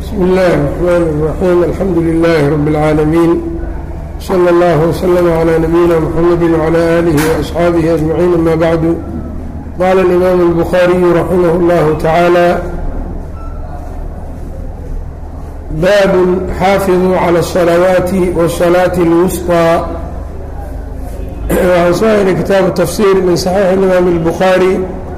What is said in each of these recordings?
بسم الله الرحمن الرحيم الحمد لله رب العالمين صلى الله وسلم على نبينا محمد وعلى آله وأصحابه أجمعين أما بعد قال الإمام البخاري رحمه الله تعالى باب xاafظوا على الصلوات والصلاة الوسطى waxaan soo helay kitaabu tafsir min صaxiix الإmaam الbخaarي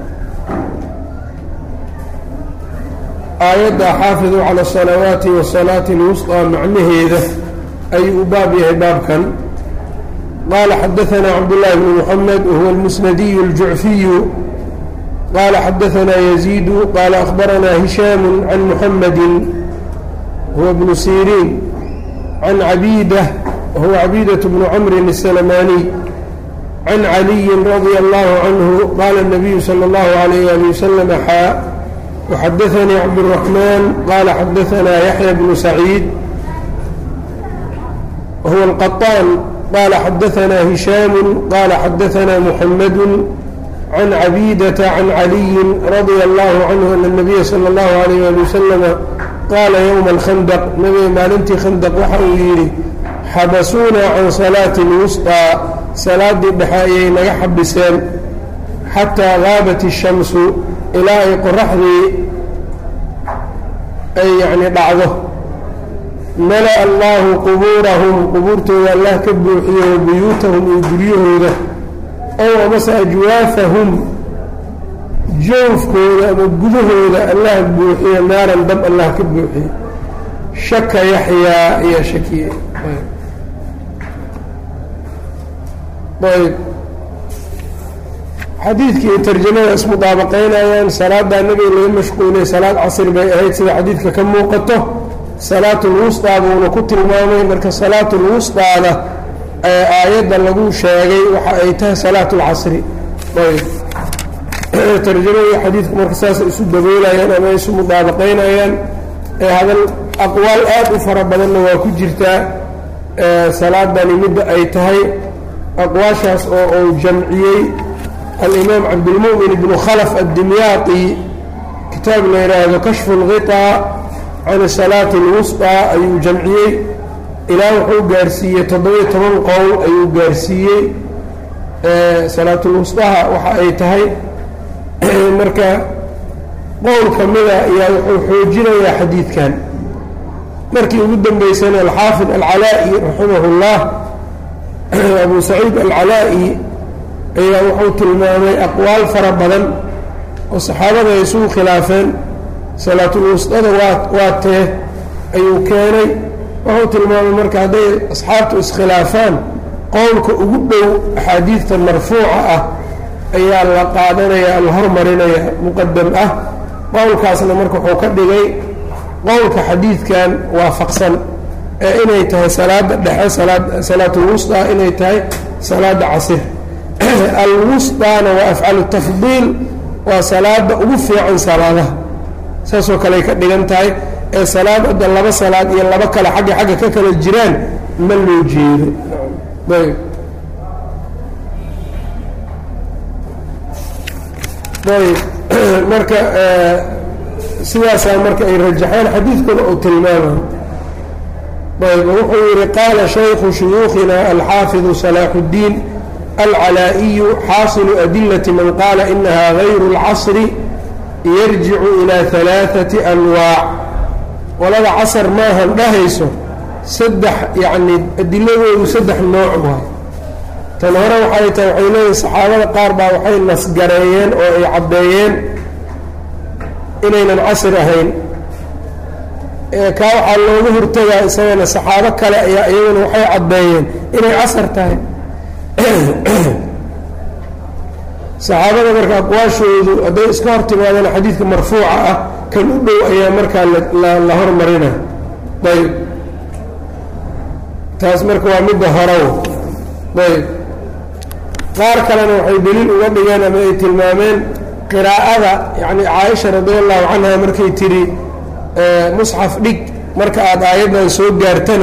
aayadda xaafiduu calى الصalawaati والصalaaةi الwusطى macnaheeda ayuu u baab yahay baabkan qaala xadaثna cabdالlahi بn mحamed whuwa الmusnadiy الjucfiyu qaala xadaثna يزيid qaala أخbarana هisham can mحamedi huwa bnu siriin can cabiidة wahuwa cabiidaة bnu cmri السلmaniي can caliyi radي اllahu canhu qaala الnabiyu slى اllahu عalayh ali waslm xaa وxadaثnii cabdالرaحman qaala xadaثna yaحya bnu saciid wahuwa الqaطaan qaala xadaثna hishaam qaala xadaثna mحamad can cabiidaةa can caliyi radي اllahu canhu ana الnabiya slى اllahu عalayh ali waslm qaala ywma alkhandaq nabiga maalintii khandaq waxa uu yidhi xabasuuna can salaati اlwusطىa salaaddii dhexe ayay naga xabiseen xataa gaabat الshamsu ilaa ay qoraxdii ay yacni dhacdo mala allahu qubuurahum qubuurtooda allah ka buuxiyo wa buyuutahum iyo guryahooda ow amase ajwaafahum joofkooda ama gudahooda allah buuxiyo naaran dab allah ka buuxiyo shaka yaxyaa ayaa shakiyey ayb xadiidkii tarjamada ismudaabaqaynayaan salaadaa nebiga laga mashquulay salaad casri bay ahayd sida xadiidka ka muuqato salaatulwusطaa buuna ku tilmaamay marka salaatulwusطaada ee aayadda lagu sheegay waxa ay tahay salaat اlcasri ayb tarjamadii xadiidku marka saasay isu daboolayaan ama isu mudaabaqaynayaan ee hadal aqwaal aad u fara badanna waa ku jirtaa salaadani midda ay tahay aqwaashaas oo uu jamciyey alimaam cabdilmu'min ibnu khalaf addimyaati kitaab la yidhaahdo kashfu اlghiطaa can salaati اlwusطىa ayuu jamciyey ilaa wuxuu gaarsiiyey toddobiyo toban qowl ayuu gaarsiiyey salaatulwusطaha waxa ay tahay marka qowl ka mida ayaa wuxuu xoojinayaa xadiidkan markii ugu dambeysana alxaafid alcalaa'i raximah اllah abu saciid alcalaa'i ayaa wuxuu tilmaamay aqwaal fara badan oo saxaabada ay isugu khilaafeen salaatulwusطada waa waa tee ayuu keenay wuxuu tilmaamay marka hadday asxaabtu iskhilaafaan qowlka ugu dhow axaadiidta marfuuca ah ayaa la qaadanaya la hormarinaya muqadam ah qowlkaasna marka wuxuu ka dhigay qowlka xadiidkan waafaqsan ee inay tahay salaada dhexe salaatulwusطaa inay tahay salaada casir alwusطaana waa afcalu tafdiil waa salaada ugu fiican salaadaha saasoo kaley ka dhigan tahay ee salaadada laba salaad iyo laba kale xagga xagga ka kala jiraan ma loo jeedo ayb ayb marka sidaasaa marka ay rajaxeen xadiidkuna uu tilmaamay ayb wuxuu yihi qaala shaykhu shuyuukhina alxaafiظu salaax الdiin alcalaa'iyu xaasilu adilati man qaala inaha gayru اlcasri yarjicu ilaa ثalaaثati anwaac qolada casar maahan dhahayso saddex yacni adiladoodu saddex nooc waay tan hore waxay tahay waxay leeyihin saxaabada qaar baa waxay nasgareeyeen oo ay caddeeyeen inaynan casr ahayn kaa waxaa looga hortagaa isagana saxaabo kale ayaa iyaguna waxay caddeeyeen inay casar tahay saxaabada marka aqwaashoodu hadday iska hor timaadeen xadiidka marfuuca ah kan u dhow ayaa markaa la hormarina ayb taas marka waa midda horaw ayb qaar kalena waxay deliil uga dhigeen ama ay tilmaameen qiraa'ada yacni caaisha radi allahu canha markay tidhi musxaf dhig marka aada aayaddan soo gaartana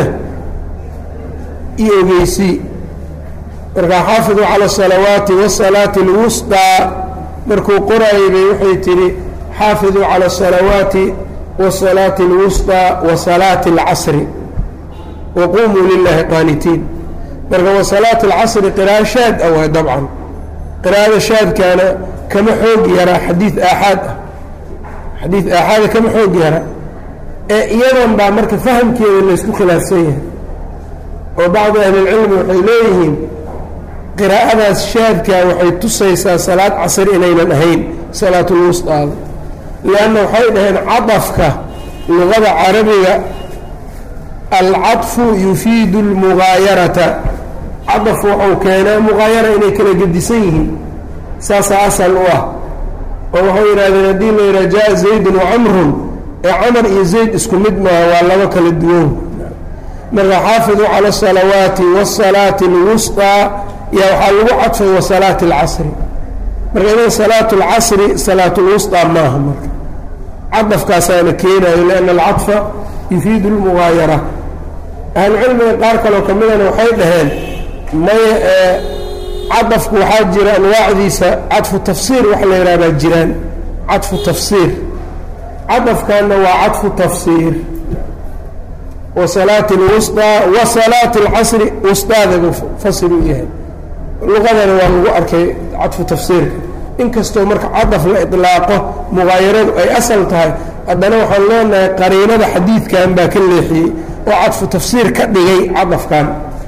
i ogeysii markaa xaafiduu cala asalawaati wasalaati alwusطaa markuu qoraayay bay waxay tidhi xaafiduu cala asalawaati wasalaati اlwusطى wasalaati اlcasri waqumuu lilahi qaanitiin marka wasalaati اlcasri qiraa'o shaad ah waay dabcan qiraa'ada shaadkaana kama xoog yaraa xadiid aaxaad ah xadiid aaxaada kama xoog yara ee iyadan baa marka fahamkeeda laysku khilaafsan yahay oo bacdu ahlilcilmi waxay leeyihiin qiraa'adaas shaadkaa waxay tusaysaa salaad casri inaynan ahayn salaatulwusطaada lianna waxay dhaheen cadafka luqada carabiga alcaطfu yufiidu اlmugaayarata cadaf waxau keenaa mugaayara inay kala gedisan yihiin saasaa asal u ah oo waxay yidhahdeen haddii la yidhaha jaa zaydun wacamrun ee camar iyo zayd isku mid maaha waa laba kala duwan marka xaafiduu cala asalawaati wasalaati اlwusطىa yaa waxaa lagu cadfay wasalaati اlcasri marka idan salaatu اlcasri salaat اlwusطىa maaha marka cadafkaasaana keenayo lianna alcadfa yufiidu اlmugaayara ahlucilmiga qaar kaloo ka midana waxay dhaheen maya ee cadafku waxaa jira anwaacdiisa cadfu tafsiir waxa la yidhaha baa jiraan cadfu tafsiir cadafkanna waa cadfu tafsiir wasalaati اlwusطىa wasalaati اlcasri wusطaada fasir u yahay luqadana waa lagu arkay cadfu tafsiirka inkastoo marka cadaf la iطlaaqo mugaayaradu ay asal tahay haddana waxaan leenahay qariinada xadiidkan baa ka leexiyey oo cadfu tafsiir ka dhigay cadafkan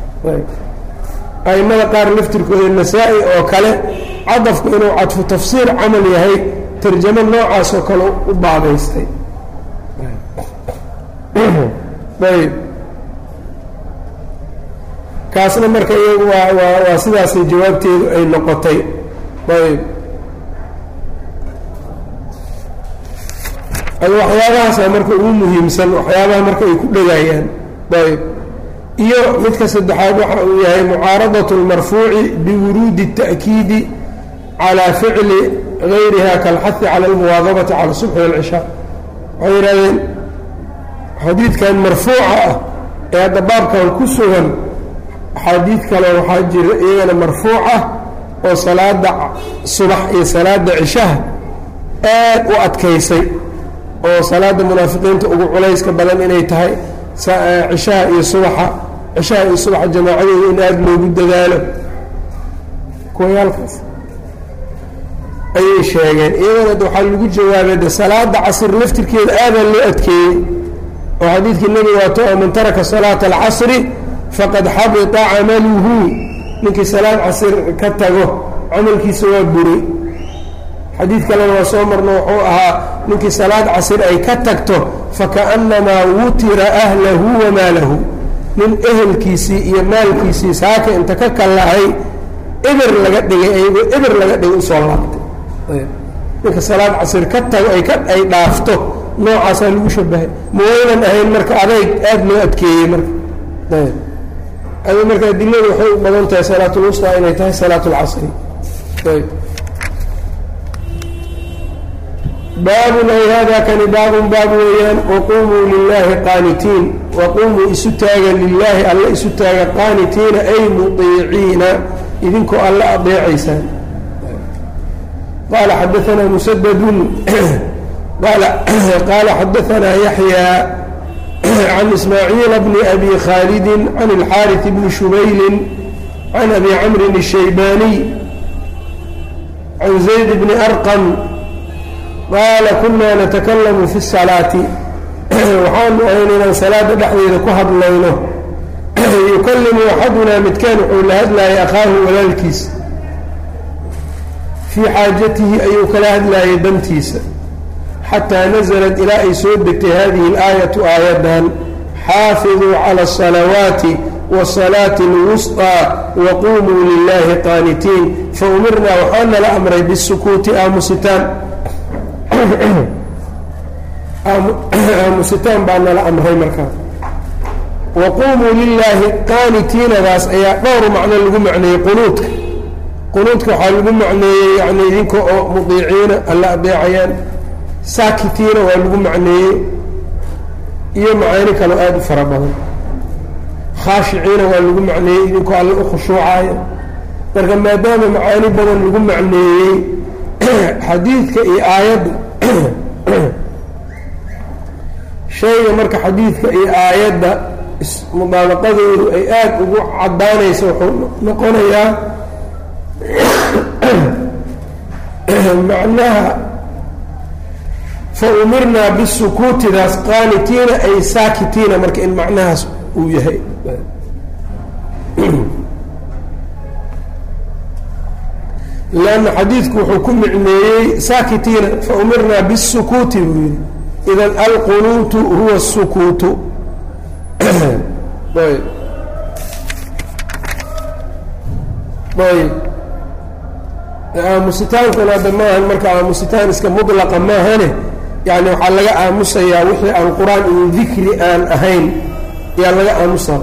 aimada qaar laftirkooda nasaa-i oo kale cadafku inuu cadfu tafsiir camal yahay tarjamo noocaas oo kale u baabaystay ayb kaasna marka iyagu waa waa waa sidaasay jawaabteedu ay noqotay ayb ad waxyaabahaasa marka ugu muhiimsan waxyaabaha marka ay ku dhegayaan ayb iyo midka saddexaad waxa uu yahay mucaaradaة اlmarfuuci biwuruudi التأkiidi calى ficli gayriha kalxahi calى اlmuwaadabati calى الصubxi wاlcishaa waxay yidhahdeen xadiidkan marfuuca ah ee hadda baabkan ku sugan axaadiid kale waxaa jira iyagana marfuuc ah oo salaada subax iyo salaada cishaha aad u adkaysay oo salaada munaafiqiinta ugu culayska badan inay tahay cishaha iyo subaxa cishaha iyo subaxa jamaacadeeda in aada loogu dadaalo kuwayaalkaas ayay sheegeen iyagana waxaa lagu jawaabay de salaada casr laftirkeeda aadaa loo adkeeyey oo xadiidkii nebiga waato oo man taraka salaata alcasri faqad xabita camaluhu ninkii salaad casr ka tago camalkiisa waa buray xadiid kalena waa soo marno wuxuu ahaa ninkii salaad casr ay ka tagto fakaأnamaa wutira ahlahu wamaalahu nin ehelkiisii iyo maalkiisii saaka inta ka kallahay eber laga dhigay ayagoo eber laga dhigay usoo laabtay ninka salaad casr ka tago ay ka ay dhaafto noocaasaa lagu shabahay ma waynan ahayn marka adayg aada loo adkeeyey marka adi marka adiladu waxay u badan tahay salaat lwusطaa inay tahay salaat اlcasri ayb baabun ay hada kani baabun baab weeyaan waqumuu lilaahi qaanitiin waqumuu isu taaga lilaahi alla isu taaga qaanitiina ay muطiiciina idinkoo alla adeecaysaan qaala xadaanaa musadadun qaala xadaanaa yaxyaa can ismaaciila bni abi khaalidi can اlxaariث bni shubayli can abi camrin الshaybaaniy can zayd bni arqam qaala kunaa natakalamu fi الsalaati waxaanu ahayn inaan salaada dhexdeeda ku hadlayno yukalimu axadunaa midkaan wuxuu la hadlaayay akhaahu walaalkiisa fii xaajatihi ayuu kala hadlaayay dantiisa xataa naزlat ilaa ay soo degtay hadihi اlaayatu aayadan xaafiduu calى الصalawaati wالصalaaةi اlwusطىa waqumuu lilahi qaanitiin faumirnaa waxaana la amray bالsukuuti aamusitaan aamusitaan baa nala amray markaa waqumuu lilaahi qaanitiinadaas ayaa dhowr macno lagu macneeyey qunuudka qunuudka waxaa lagu macneeyey yani idinka oo mudiiciina alla adeecayaan saakitiina waa lagu macneeyey iyo macaani kaloo aada u fara badan khaashiciina waa lagu macneeyey idinkoo alla u khushuucaya marka maadaama macaani badan lagu macneeyey xadiidka iyo aayadda shayga marka xadiidka iyo aayadda mudaabaqadoodu ay aada ugu caddaanayso wuxuu noqonayaa macnaha fa umirnaa bisukuutidaas qaanitiina ay saakitiina marka in macnahaas uu yahay lanna xadiidku wuxuu ku micneeyey saakitiina fa umirnaa bisukuuti buu yihi idan alqunuutu huwa الsukuutu ayb ayb aamusitaankuna hadda maahan marka aamusitaan iska mudlaqa maahane yani waxaa laga aamusayaa wixii aan qur-aan iyo dikri aan ahayn ayaa laga aamusaa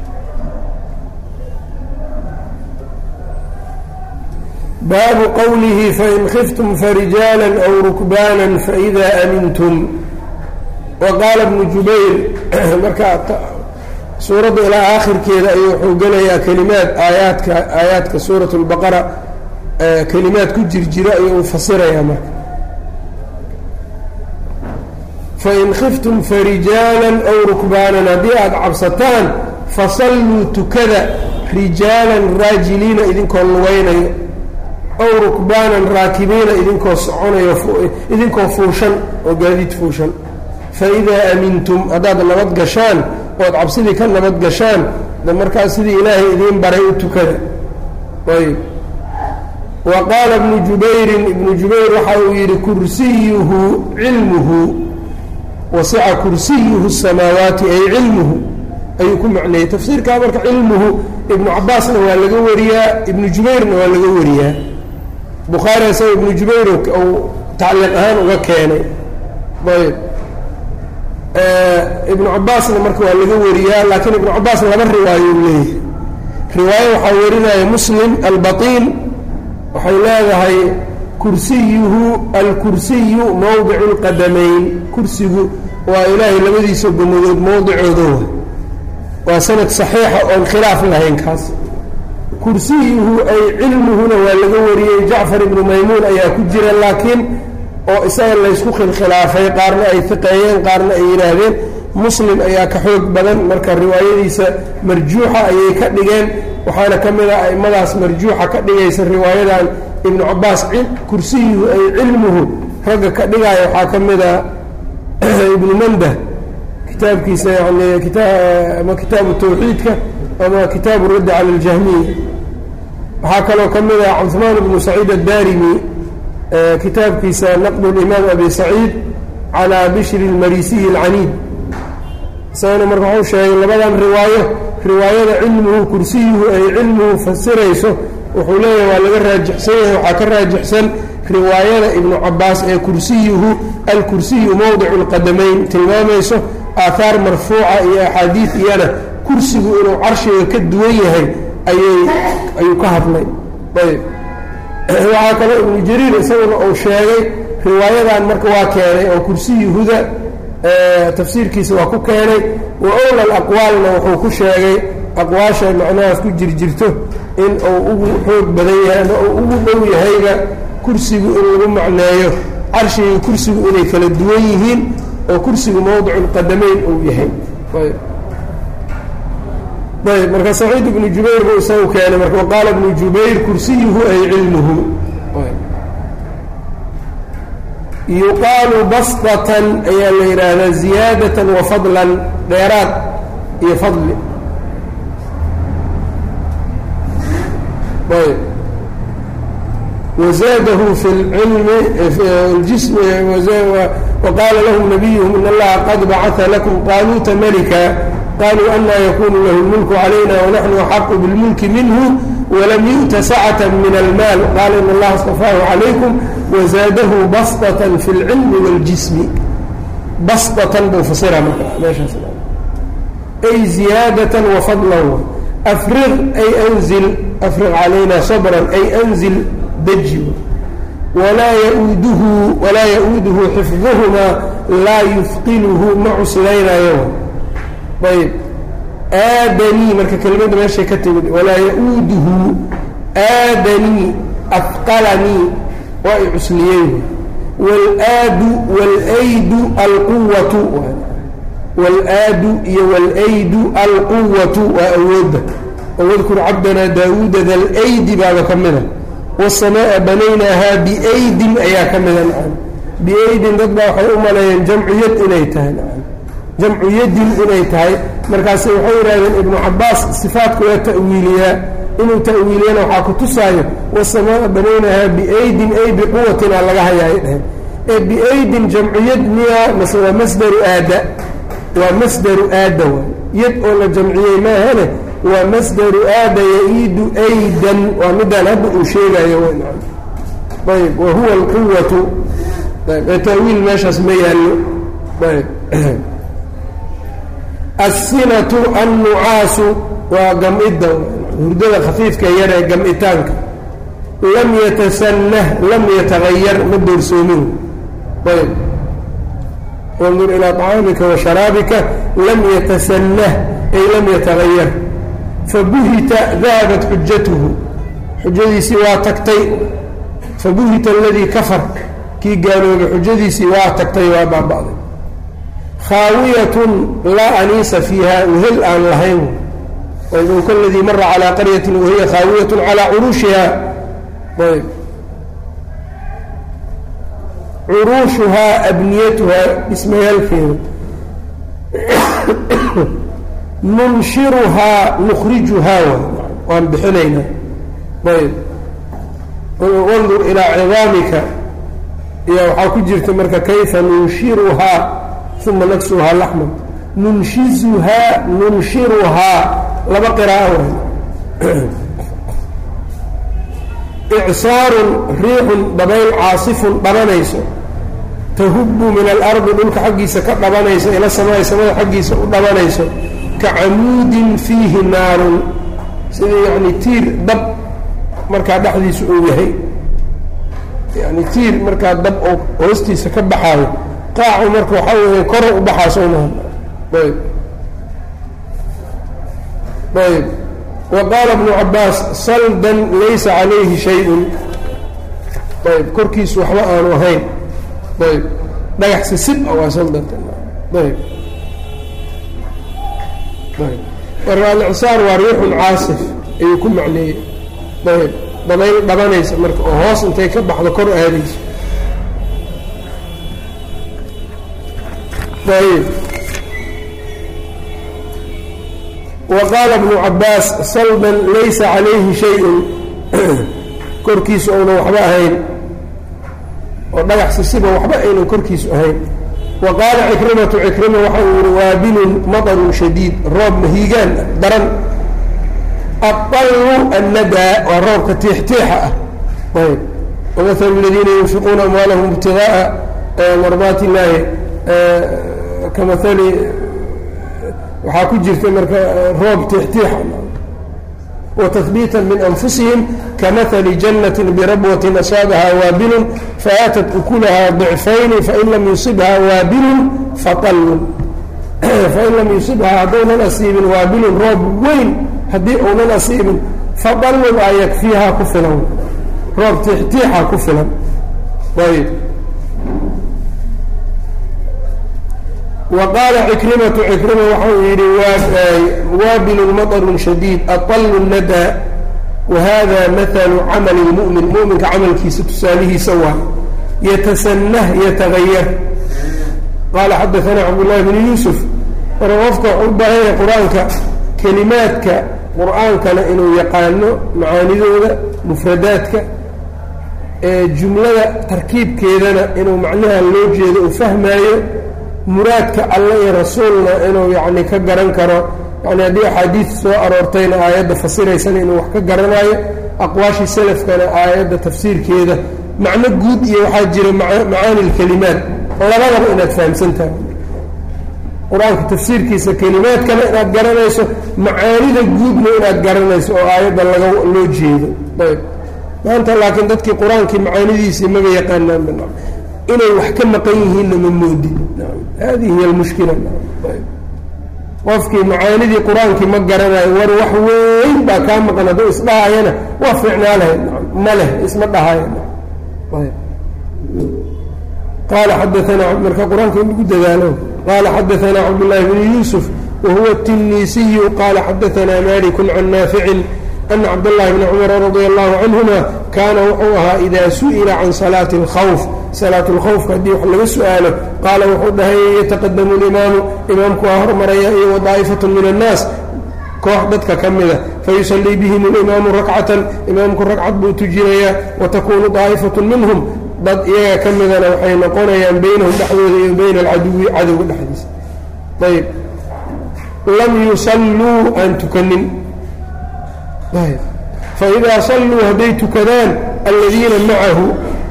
baabu qowlihi fain khiftum farijaala aw rukbaana faإida amintum wa qaala bnu jubayr marka suuradda ilaa aakhirkeeda ayuu wuxuu gelayaa kelimaad aayaadka aayaadka suurat اlbaqara kelimaad ku jirjiro ayuu fasirayaa marka fain khiftum farijaala aw rukbaanan haddii aada cabsataan fasalluu tukada rijaalan raajiliina idinkoo lugaynayo aw rukbaanan raakibiina idinkoo soconayo idinkoo fuushan oo gaadiid fuushan faidaa amintum haddaad nabad gashaan ood cabsidii ka nabad gashaan de markaas sidii ilaahay idiin baray u tukada ayb wa qaala ibnu jubayrin ibnu jubayr waxa uu yidhi kursiyuhu cilmuhu wasica kursiyuhu الsamaawaati ay cilmuhu ayuu ku macneeyey tafsiirkaa marka cilmuhu ibnu cabaasna waa laga wariyaa ibnu jubayrna waa laga wariyaa bukhaari isaga ibnu jubayr uu tacliiq ahaan uga keenay ayb ibnu cabaasna marka waa laga wariyaa laakiin ibnu cabaas laba riwaayo u leeyahay riwaayo waxaa warinaya muslim albatiin waxay leedahay kursiyuhu alkursiyu mowdicu اlqadamayn kursigu waa ilaahay labadiisa gomadood mowdicooda wa waa sanad saxiixa oon khilaaf lahayn kaas kursiyuhu ay cilmuhuna waa laga wariyey jacfar ibnu maymuun ayaa ku jira laakiin oo isaga laysku khilkhilaafay qaarna ay fiqeeyeen qaarna ay yidhaahdeen muslim ayaa ka xoog badan marka riwaayadiisa marjuuxa ayay ka dhigeen waxaana ka mid ah aimadaas marjuuxa ka dhigaysa riwaayadan ibnu cabaas kursiyuhu ay cilmuhu ragga ka dhigaayo waxaa ka mid a ibnu mandah kitaabkiisa yani ama kitaabu tawxiidka ama kitaabu raddi cala اljahmiya waxaa kaloo ka mid ah cuثmaan bnu saciid addarimi kitaabkiisa naqd اlimaam abi saciid calى bishri اlmarisiyi اlcaniid isagana marka waxuu sheegay labadan riwaayo riwaayada cilmuhu kursiyuhu ay cilmuhu fasirayso wuxuu leeyahay waa laga raajixsan yahay waxaa ka raajixsan riwaayada ibnu cabaas ee kursiyuhu alkursiyu mowdicu اlqadamayn tilmaamayso aahaar marfuuca iyo axaadiid iyana kursigu inuu carshiga ka duwan yahay ayay ayuu ka hadlay ayb waxaa kaloo ibnu jariir isaguna uu sheegay riwaayadan marka waa keenay oo kursiyuhuda tafsiirkiisa waa ku keenay wa owla alaqwaalna wuxuu ku sheegay aqwaasha macnahaas ku jirjirto in uu ugu xoog badan yahay ama uu ugu dhow yahayba kursigu in lagu macneeyo carshiga kursigu inay kala duwan yihiin oo kursigu mowdicu lqadamayn uu yahay ayb marka saciid ibnu jubayr buu isagu keenay marka waqaala ibnu jubayr kursiyuhu ay cilmuhu yuqaalu basطatan ayaa la yidhaahdaa ziyaadatan wa fadlan dheeraad iyo fadli ayb wzaadahu fi lcilmi ljism waqaala lahum nabiyuhum in allaha qad bacaa lakum qaaluuta malika qaluu anaa yakunu lahu lmulku calayna wanaxnu axaqu bilmulki minhu walam yu'ta sacata min almaal qaala in allaha اstafaahu calaykum wazaadahu basطatan fi اlcilmi wاljismi basطatan buu fasira marka meeshaas ay ziyaadatan wafadlan afriq ay anzil afriq calayna sabran ay anzil deji walaa yauuduhu walaa ya-uuduhu xifduhumaa laa yufqiluhu ma cuslaynayo ayb aadanii marka kelimadda meeshay ka timid walaa ya-uuduhu aadanii afqalanii waa i cusliyey waalaadu waalaydu alquwatu waalaadu iyo walaydu alquwatu waa awoodda wadkur cabdanaa daawuuda dalaydi baaba ka mida wasamaa'a banaynaahaa biaydin ayaa ka mida nacam biaydin dad baa waxay u maleeyeen jamcu yad inay tahay nacam jamcu yadin inay tahay markaase waxay yidhahdeen ibnu cabaas sifaadku waa ta'wiiliyaa inuu ta'wiiliyana waxaa ku tusaayo wasamaa'a banaynaahaa biaydin ay biquwatin aa laga hayaay dheheen ee biaydin jamcu yad miyaa mase waa masdaru aada waa masdaru aada waay yad oo la jamciyey maahane waa masdaru aada ya-iidu aydan waa midaan hadda uu sheegayo ayb wa huwa alquwatu ayb ee taawiil meeshaas ma yaallo ayb assinatu annucaasu waa gam-idda hurdada khafiifka yar ee gam-itaanka lam yatasanah lam yatagayar ma doorsoomin ayb wandur ilaa طacaamika wa sharaabika lam yatasanah ay lam yatagayar fabuhita dahabat xujatuhu xujadiisii waa tagtay fabuhita aladii kafar kii gaaloobay xujadiisii waa tagtay waa baaba'day khaawiyatun laa aniisa fiiha wehel aan lahayn ayb kaladii mara calaa qaryatin wahiya khaawiyatun calaa curuushiha ayb curuushuhaa abniyatuhaa dhismayaalkeeda nunshiruhaa nukhrijuhaa waan bixinaynaa ayb wandur ilaa cidaamika iyo waxaa ku jirta marka kayfa nunshiruhaa uma naksuhaa laxman nunshizuhaa nunshiruhaa laba qiraa'o icsaarun riixun dabayl caasifun dhabanayso tahubbu min alardi dhulka xaggiisa ka dhabanayso ila samaai samada xaggiisa u dhabanayso ka camuudin fiihi naarun sidii yacni tiir dab markaa dhexdiisa uu yahay yani tiir markaa dab oo hoostiisa ka baxaayo qaacu marka waxaa weeye kor u baxaa soo maha ayb ayb wa qaala bnu cabaas saldan laysa calayhi shay-un ayb korkiisu waxba aanu ahayn ayb dhagax sisib a waa saldanta ayb marka alicsaar waa riixun caasif ayuu ku macneeyey ayb dabayl dhabanaysa marka oo hoos intay ka baxdo kor aadayso ayb wa qaala bnu cabaas saldan laysa calayhi shay-un korkiisu ounan waxba ahayn oo dhagax sisiba waxba aynan korkiisu ahayn wa qaala cikrimatu cikrima waxa uu yihi waabilun maطarun shadiid roob mahiigaan daran aطallu annadaa waa roobka tiixtiixa ah ayb wamahalu aladiina yunfiquuna amwaalahum ibtigaaa mardaati illaahi kamahali waxaa ku jirta marka roob tiixtiixa watahbiita min anfusihim kamahali janati birabwatin asaabaha waabilun faaatat ukulaha ضicfayni fain lam yusibha waabilun faطallun fain lam yusibha haddaynan asiibin waabilun roob weyn haddii uunan asiibin faطallun a yakfiihaa ku filan roob tiixtiixa ku filan ayb وqاaل cكرمة cكرمة waxau yihi waabil مطر شhديد aطل الندى وhذا مثل cمل المؤمن مؤمinka camalkiisa tusaalihiisa waa yتسنه yتغyر qاaل xdثnا cبداللahi بن يوسف marka qofka wxu u baahanya qur-aanka kelimaadka qur'aankana inuu yaqaano macaanidooda mfradaadka jumlada tarkiibkeedana inuu macnaha loo jeedo uu fahmaayo muraadka alle iyo rasuulna inuu yacni ka garan karo yani haddii axaadiid soo aroortayna aayadda fasiraysana inuu wax ka garanayo aqwaashii salafkana aayadda tafsiirkeeda macno guud iyo waxaa jira macaani lkelimaat labadaba inaad fahamsan tahay qur-aanka tafsiirkiisa kelimaadkana inaad garanayso macaanida guudna inaad garanayso oo aayadda laga loo jeedo ayb maanta laakiin dadkii qur-aankii macaanidiisii maba yaqaanaan inay wax ka maqan yihiinna ma moodin hadihi hiy almushkila qofkii macaanidii qur-aankii ma garanayo war wax weyn baa kaa maqan hadduu isdhahayana waa fiicnaa lahayd ma leh isma dhahayo qaala xadaanaa marka qur-aanka in lagu dadaalo qaala xadaanaa cabdالlahi bn yuusuf wahuwa الtinisiyu qaala xadaanaa maliku can naaficin ana cabdالlahi bni cumara radia allahu canhuma kaana wuxuu ahaa idaa su'ila can salaati اlkhawf salaat اlkhawfka haddii wax laga su'aalo qaala wuxuu dhahay yataqadamu اlimaamu imaamku waa hormaraya iyo wadaa'ifat min الnaas koox dadka ka mida fayusallii bihim اlimaamu rakcatan imaamku ragcad buu tujinayaa watakunu daa'ifatu minhum dad iyaga ka midana waxay noqonayaan beynahum dhexdooda iyo bayna alcaduwi cadowga dhexdiisa ayb lam yusalluu aan tukanin faidaa salluu hadday tukadaan aladiina macahu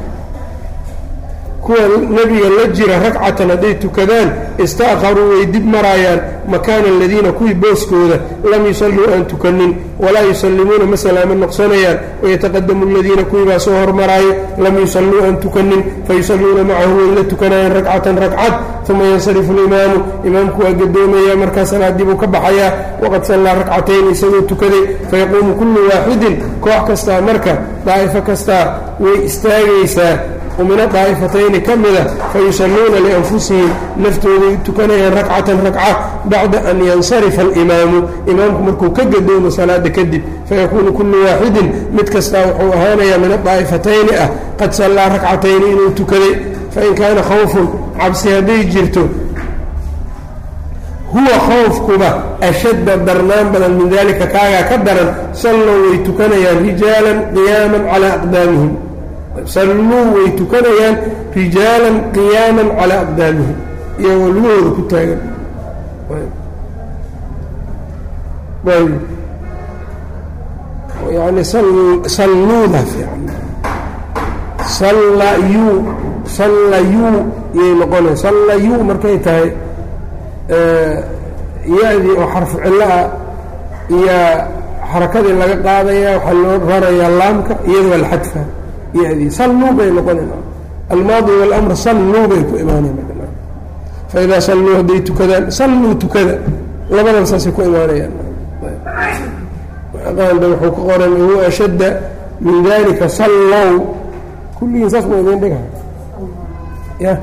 kuwa nebiga la jira ragcatan hadday tukadaan ista'kharuu way dib maraayaan makaana aladiina kuwii booskooda lam yusalluu aan tukanin walaa yusallimuuna ma salaamo noqsanayaan wayataqadamu aladiina kuwii baa soo hormaraayo lam yusalluu aan tukanin fayusalluuna macahu way la tukanayaan ragcatan ragcad uma yansarifu alimaamu imaamku waa gadoomaya markaa salaadii buu ka baxayaa waqad sallaa ragcatayn isagoo tukaday fayaquumu kullu waaxidin koox kastaa marka daa'ifo kastaa way istaagaysaa min daa'ifatayni ka mida fayusalluuna lianfusihim naftooday tukanayaan rakcatan rakca bacda an yansarifa alimaamu imaamku markuu ka gadoomo salaada kadib fayakuunu kullu waaxidin mid kastaa wuxuu ahaanayaa min adaa'ifatayni ah qad sallaa rakcatayni inuu tukaday fain kaana khawfun cabsi hadday jirto huwa khawfkuba ashadda darnaan badan min dalika kaagaa ka daran sallow way tukanayaan rijaalan qiyaaman calaa aqdaamihim salluu way tukanayaan rijaalan qiyaaman calaa aqdaamihim iyagoo lugahooda ku taagan yani salluuda fiican sallayuu sallayuu iyay noqonay sallayuu markay tahay ya-dii oo xarfu cillo ah iyo xarakadii laga qaadaya waxaa loo rarayaa laamka iyadoo alxadfa yadii salluu bay noqonayn almaadi walamr salluu bay ku imaanayn faidaa salluu hadday tukadaan salluu tukada labadan saasay ku imaanayaan qaanda wuxuu ka qoran huwa ashadda min dalika sallow kulligiin saas ma idin dhiga ya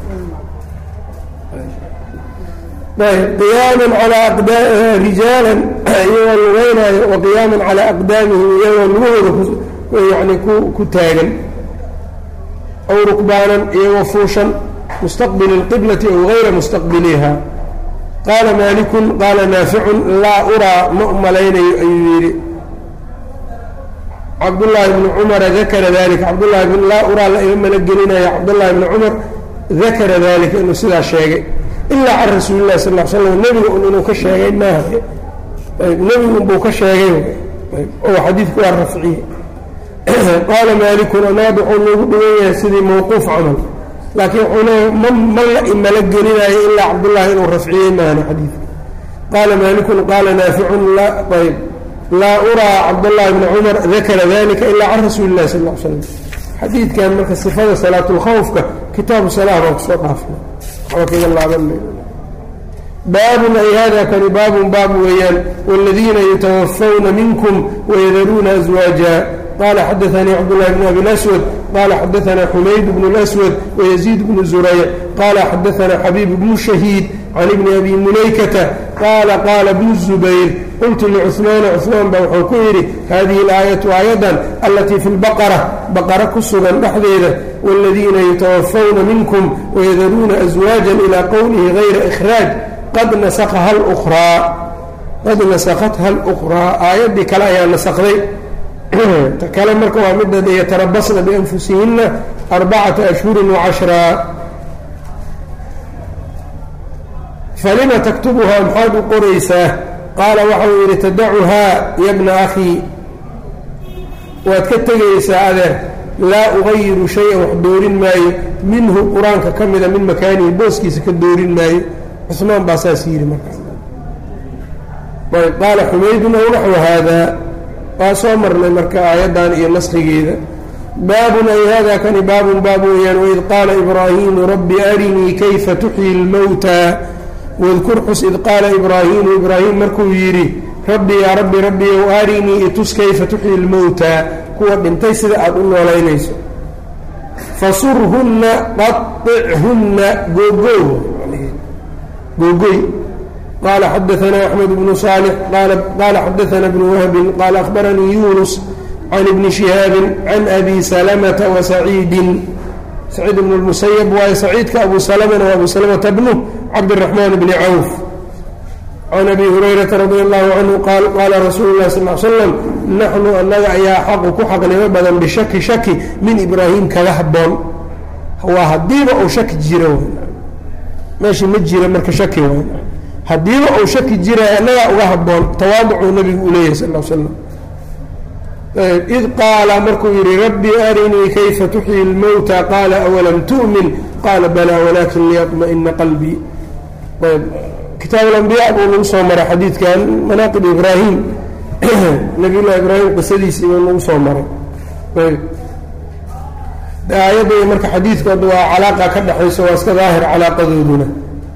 qiyaaman calaa rijaalan iyagoo lugeynaayo wa qiyaaman calaa aqdaamihim iyagoo lugahooda yani ku taagan aw rukbaanan iyagoo fuushan mustaqbili اlqiblati aw gayra mustaqbiliha qaala maalikun qaala naaficun laa uraa ma umalaynayo ayuu yidhi cabdullaahi bni cumara dakara dalika cabdullahi bn laa uraa la iga malo gelinaya cabdullahi bni cumar dakara dalika inuu sidaa sheegay ilaa can rasuuli lahi sal l slam nebiga un inuu ka sheegay maaha nebigu unbuu ka sheegay oo xadiidku waa rafciye qaala maalikun anaad wuxuu noogu dhigan yahay sidii mawquuf camal laakiin wuxuu leeya ma ma la imalo gelinaayo ilaa cabdullaahi inuu rafciyey maana xadiidka qaala maalikun qaala naaficun ayb laa uraa cabdullaahi bni cumar dakara dalika ilaa can rasuuli illahi sal l slam xadiidkan marka sifada salaatulkhawfka kitaabu salah baan kusoo dhaafna waxba kaga laaban baabun ay hada kani baabun baab weeyaan wاladiina yutawafawna minkum wayadaruuna aswaaja qala xadaanii cabdالlahi bn abi اlaswad qala xadaana xumayd bn اlaswad wayaziid bnu zurayc qala xadaana xabiib bnu shahiid can ibni abi mulaykata qaala qaala bnu الzubayr qultu licuثmaana cuثmaan ba wuxuu ku yidhi hadihi اlaayatu aayadan alatii fi اlbaqara baqara ku sugan dhexdeeda wاladiina yutawafawna minkum wayadaruuna aswaaja ilى qowlihi gayra إkhraaj qad nasakha lraa qad nasakhatha اlأkhraa aayaddii kale ayaa nasakday ta kale marka waa midda yatarabasna bianfusihina arbacata ashhuri wacashraa falima taktubuhaa maxaad u qoraysaa qaala waxau yidhi tadacuhaa yabna akhii waad ka tegaysaa adeer laa ugayiru shay-an wax doorin maayo minhu qur-aanka ka mida min makaanihi booskiisa ka doorin maayo cusmaan baa saas yidhi markaa ayb qaala xumaydun ow naxwu haadaa waa soo marnay marka aayaddan iyo naskhigeeda baabun ay hada kani baabun baab weeyaan waid qaala ibraahiimu rabbi arinii kayfa tuxyi lmowtaa wadkur xus id qaala ibraahiimu ibraahim markuu yidhi rabbi yaa rabbi rabbiyow arinii itus kayfa tuxyi lmowtaa kuwa dhintay sida aada u noolaynayso fasurhunna qaichunna googoow googoy qaala xadaanaa axmed bnu saalix qaala xadaana bnu wahbin qaala akhbaranii yunus can ibni shihaabin can abi salamata wa saciidin saciid bnu lmusayab waayo saciidka abu salamana waa abu salamata bnu cabdiraxmaan bni cawf can abi hurayrata radi allahu canhu qaal qaala rasuulu lahi sal l slam naxnu annaga ayaa xaqu ku xaqnimo badan bishaki shaki min ibraahim kaga haboon waa haddiiba uu shaki jiro meesha ma jira marka shaki w haddiiba uu shaki jira annagaa uga haboon tawaaducuu nabigu u leeyahay sal slam id qaala markuu yihi rabbi arinii kayfa tuxyi lmowta qaala awalam tu'min qaala balaa walakin liyaطma'ina qalbii ayb kitaab alambiya buu nagu soo maray xadiidkan manaaqib ibraahim nabiy llahi ibraahim qisadiisii buu nagu soo maray ayb aayadda marka xadiidkooda waa calaaqa ka dhexayso waa iska daahir calaaqadooduna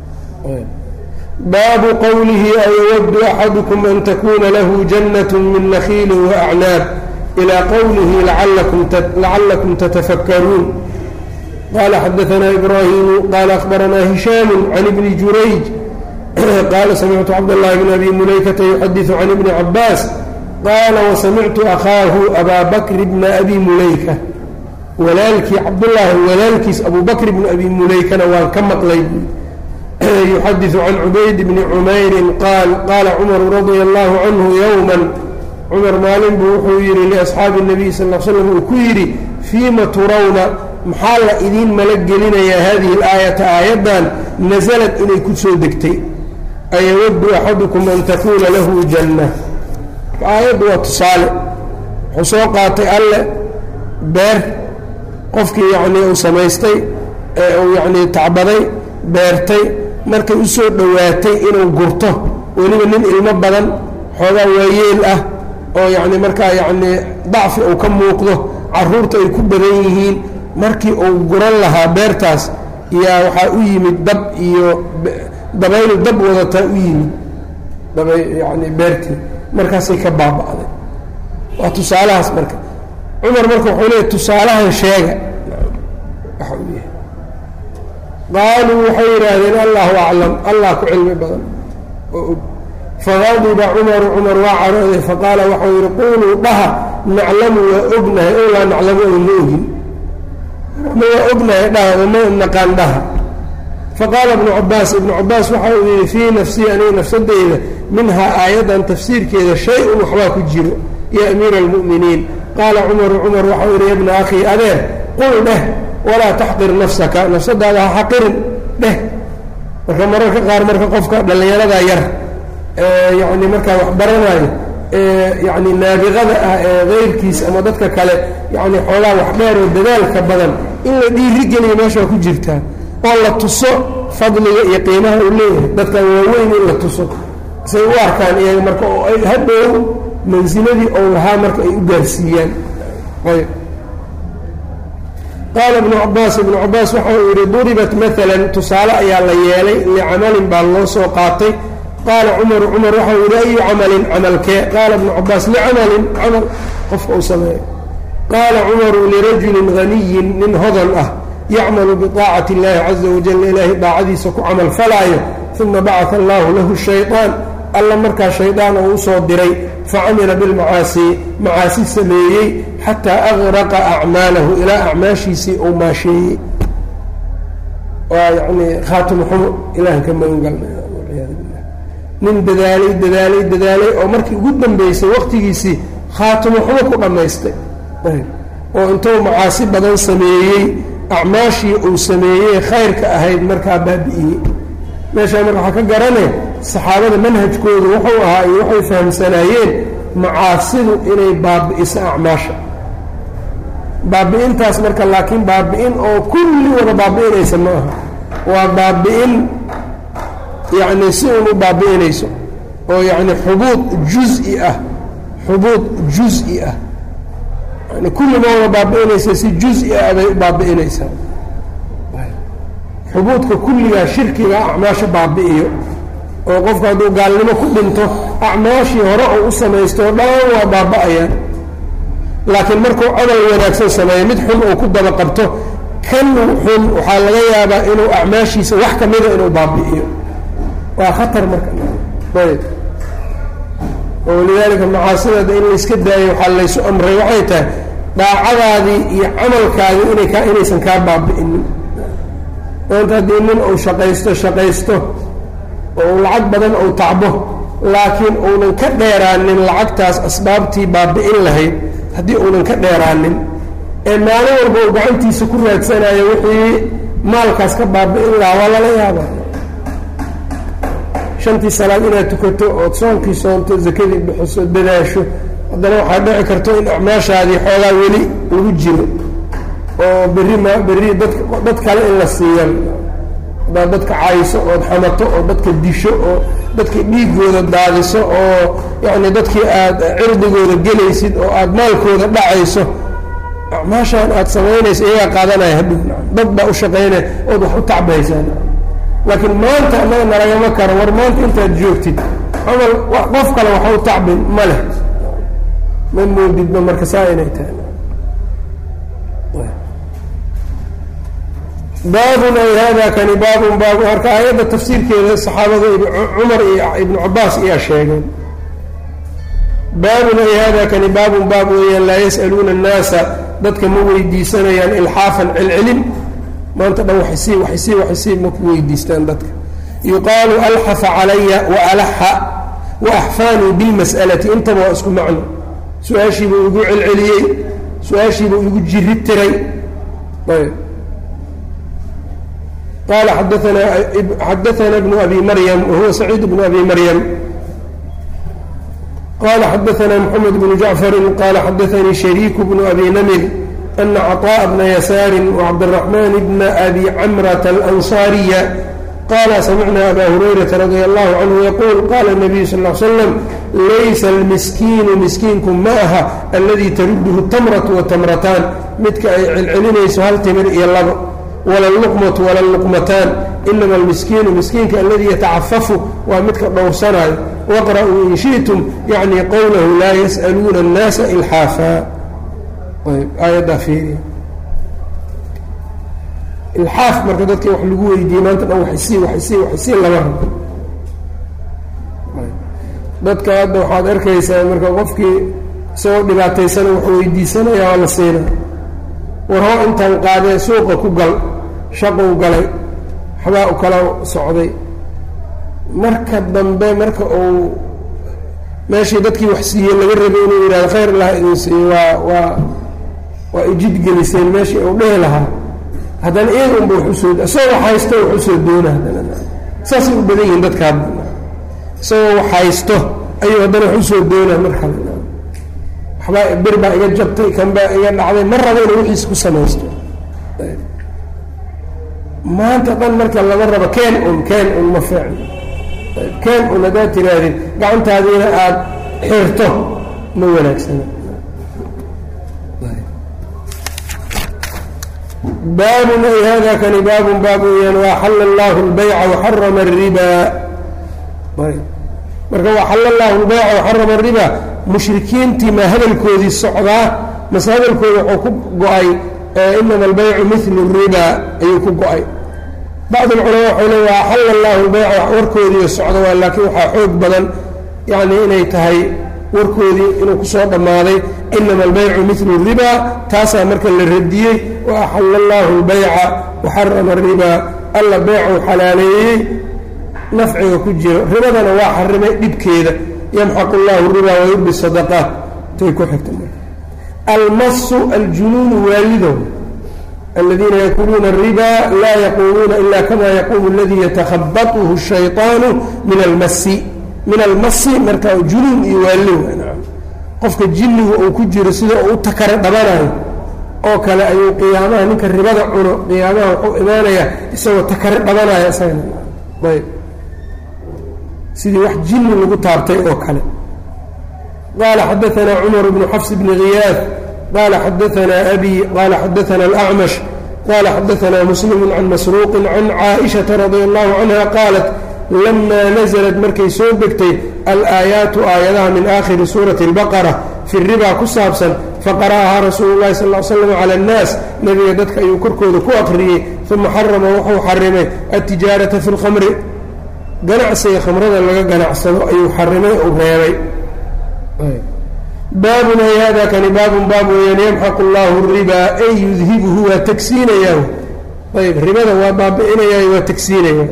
baabu qowlihi ayawadu axadukum an takuna lahu jannat min nakiili waacnaab ilaa qowlihi lacalakum tatafakkaruun qala xadaanaa ibraahimu qala akhbaranaa hishaamu can ibni jurayj qaala samictu cabdاllahi bn abi mulaykata yuxadiثu can ibni cabaas qaala wasamictu akhaahu abaa bakri bna abi mulayka walaalkii cabdullaahi walaalkiis abu bakr bni abi mulaykana waan ka maqlay yuxadiثu can cubayd bni cumayrin qaal qaala cumaru radia allahu canhu yowma cumar maalin buu wuxuu yihi liasxaabi الnabiy sal l slam uu ku yidhi fiima turawna maxaa la idiin mala gelinayaa hadihi اlaayata aayaddan nasalad inay ku soo degtay ayawadu axadukum an takuuna lahu janna aayaddu waa tusaale wuxuu soo qaatay alle beer qofkii yacnii uu samaystay ee uu yacnii tacbaday beertay markay u soo dhowaatay inuu gurto weliba nin ilmo badan xoogaa waayeel ah oo yacni markaa yacnii dacfi uu ka muuqdo carruurta ay ku badan yihiin markii uu guran lahaa beertaas yaa waxaa u yimid dab iyo dabayl dab wadataa u yimid daba yani beertii markaasay ka baaba'day waa tusaalahaas marka cumar marka wuxuu leeya tusaalahan sheega waxa uu yahay qaaluu waxay yidhaahdeen allahu aclam allah ku cilmi badan oo og faqadiba cumaru cumar waa carooday faqaala waxau yidhi quuluu dhaha naclamu waa ognahay o laa naclamu oy ma ogin ma waa ognahay dhaha oma naqaan dhaha faqaala ibnu cabaas ibnu cabaas waxa uu yihi fii nafsii aniga nafsadeyda minhaa aayaddan tafsiirkeeda shay-un waxbaa ku jiro ya amiira almu'miniin qaala cumaru cumar waxau yihi yabna akhii adeer qul dheh walaa taxqir nafsaka nafsadaada ha xaqirin dheh marka mararka qaar marka qofka dhallinyarada yar ee yacni markaa wax baranayo ee yacni naabiqada ah ee keyrkiis ama dadka kale yacni xoogaa wax dheer oo dadaalka badan in la dhiirigeliyo meeshaa ku jirtaa oo la tuso fadliga iyo qiimaha uu leeyahay dadkan waaweyn in la tuso say u arkaan iyaga marka oo ay hadhow mansiladii ou lahaa marka ay u gaarsiiyaan ayb qaala ibnu cabaas ibnu cabaas waxa uu yidhi duribat maalan tusaale ayaa la yeelay licamalin baa loo soo qaatay qaala cumaru cumar waxau yidhi ayu camalin camalkee qaala ibnu cabaas licamalin camal qofka uu sameeyo qaala cumaru lirajulin haniyin nin hodan ah yacmalu biطaacati اllahi caza wajal ilaahay daacadiisa ku camal falaayo uma bacaa allahu lahu shayطaan alla markaa shaydaan oo usoo diray facamila bilmacaasi macaasi sameeyey xataa agraqa acmaalahu ilaa acmaashiisii uu maasheeyey waa yani khaatimo xumo ilahan ka magan galnay walciyaadu billah nin dadaalay dadaalay dadaalay oo markii ugu dambeysay waqtigiisii khaatimo xumo ku dhammaystay oo intuu macaasi badan sameeyey acmaashii uu sameeyey khayrka ahayd markaa baabi'iyey meeshaa marka waxaa ka garane saxaabada manhajkoodu wuxuu ahaa iyo waxay fahamsanaayeen macaasidu inay baabi'iso acmaasha baabi'intaas marka laakiin baabi'in oo kulli wada baabi'inaysa ma aha waa baabi'in yacni si un u baabi'inayso oo yacni xubuud juz-i ah xubuud juz-i ah yani kulli ma wada baabi'inaysa si juz-i ah bay u baabi'inaysaa xubuudka kulligaa shirkiga acmaasha baabi'iyo oo qofku hadduu gaalnimo ku dhinto acmaashii hore oo u samaysto o dhan waa baaba'ayaan laakiin markuu camal wanaagsan sameeyo mid xun uu ku daba qabto kan xun waxaa laga yaabaa inuu acmaashiisa wax ka mida inuu baabi'iyo waa khatar marka ayb oo walidaalika macaasideeda in layska daayo waxaa laysu amray waxay tahay daacadaadii iyo camalkaadii inay kaa inaysan kaa baabi'inin maanta haddii nin uu shaqaysto shaqaysto oo lacag badan uu tacbo laakiin uunan ka dheeraanin lacagtaas asbaabtii baabi'in lahayd haddii uunan ka dheeraanin ee maalin walba uu gacantiisa ku raadsanayo wixii maalkaas ka baabi'in lahaa waa lala yaaba shantii salaad inaad tukato ood soonkii soonto zakadii bixiso dadaasho haddana waxaa dhici karto in acmaashaadii xoogaa weli lagu jiro oo berri ma berri dad dad kale in la siiyan haddaad dadka cayso ood xamato oo dadka disho oo dadka dhiigooda daadiso oo yacni dadkii aada cirdigooda gelaysid oo aada maalkooda dhacayso acmaashaan aada samaynayso iyagaa qaadanaya hadhow dad baa u shaqaynaya ood wax u tacbaysaan laakiin maanta annaga nalagama karo war maanta intaad joogtid camal qof kale waxa u tacbin ma leh ma moodidba marka saa inay tahay baabun ay hada kani baabun baabu marka aayadda tafsiirkeeda saxaabada cumar iyo ibnu cabaas ayaa sheegeen baabun ay hada kani baabun baab weeyaan laa yas'aluuna annaasa dadka ma weydiisanayaan ilxaafan celcelin maanta dhan waxsii waxsii waxsii ma ku weydiistaan dadka yuqaalu alxafa calaya waalaxa waaxfaanii bilmas'alati intaba waa isku macno su-aashiibuu igu celceliyey su-aashiibuu igu jiri tiray ayb qala xadaana xadaana bnu abi maryam wahuwa saciid bnu abi maryam qala xadaana mxamed bnu jacfari qala xadaanii shariiku bnu abi namir ana caطاء bna yasaari wcabdالرaحman bna abi camrata alanصariya qala samicna aba hurayrata radi allahu canhu yaquul qala الnabiyu sal ا l slam laysa almiskiinu miskiinku ma aha aladii taruduhu tamratu watamrataan midka ay celcelinayso hal timir iyo labo wala luqmatu wala luqmataan inama almiskiinu miskiinka aladii yatacafafu waa midka dhowrsanayo waqra'uu in shiئtum yacni qowlahu laa yas'aluuna الnaasa ilxaafa aayaddaa fiiriya ilxaaf marka dadka wax lagu weydiiyey maanta dhan waxsii waxsii waxsii lama rabo dadka hadda waxaad arkaysaa marka qofkii isagoo dhibaataysana wax weydiisanaya waa la siina war hoo intaan qaadee suuqa ku gal shaqou galay waxbaa u kala socday marka dambe marka uu meeshii dadkii wax siiyey laga rabay inuu yidhahdo khayr ilaha idin siiyo waa waa waa ijidgeliseen meeshii uu dhehi lahaa haddana iyaga unba wax usoo isagoo wax haysto wax usoo doona haddana saasay u badan yihiin dadka hadda isagoo wax haysto ayuu haddana wax usoo doona mar kale waxbaa bir baa iga jabtay kan baa iga dhacday ma rabo inuu wixiis ku samaysto maanta dhan marka lama rabo keen un keen un ma fiicno keen un haddaad tihaahdid gacantaadiina aada xirto ma wanaagsana baabun ay hada kani baabun baab weyaan waaxala allahu اlbayca waxarama الriba marka waxala allahu اlbayca waxarama الriba mushrikiintii ma hadalkoodii socdaa mase hadalkooda wuxuu ku go-ay inama albaycu milu الriba ayuu ku go-ay bacd اlculamaa waxau le waaxala allahu اlbayca warkoodii socda waa laakiin waxaa xoog badan yani inay tahay warkoodii inuu kusoo dhammaaday inama albaycu milu الriba taasaa marka la radiyey waaxala allahu اlbayca waxarama الriba alla beycuu xalaaleeyey nafciga ku jiro ribadana waa xarimay dhibkeeda yamxaqu اllahu الriba wayurbi sadaqaat tay ku xigta almasu aljunuunu waalido aladiina yakuluuna الriba laa yaquumuuna ila kama yaquumu اladii yatakhabطhu الshayطaanu min almasi min almasi marka junuun iyo waali qofka jinnigu uu ku jiro sida uu u takare dhabanayo oo kale ayuu qiyaamaha ninka ribada cuno qiyaamaha wuxuu imaanayaa isagoo takare dhabanaya isagana ayb sidii wax jinni lagu taabtay oo kale qaala xadaanaa cumar bnu xafs bni khiyaad qaala xadaanaa abi qaala xadaana alacmash qaala xadaanaa muslimu can masruuqin can caaishata radia allahu canha qaalat lamaa naزlat markay soo degtay alaayaatu aayadaha min aakhiri suurati اlbaqara fi ribaa ku saabsan faqara'ahaa rasuulu اllahi sal ly slam cala اnnaas nebiga dadka ayuu korkooda ku aqriyey uma xarama wuxuu xarimay altijaarata fi اlkhamri ganacsiga khamrada laga ganacsado ayuu xarimay ou reebay baabun ay hada kani baabun baab weeyaan yamxaqu llahu ribaa ay yudhibuhu waa tagsiinayaa ayb ribada waa baabi-inayaa waa tagsiinaya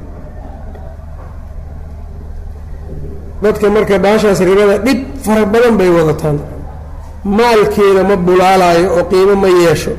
dadka marka baashaas ribada dhib fara badan bay wadataan maalkeeda ma bulaalaayo oo qiimo ma yeesho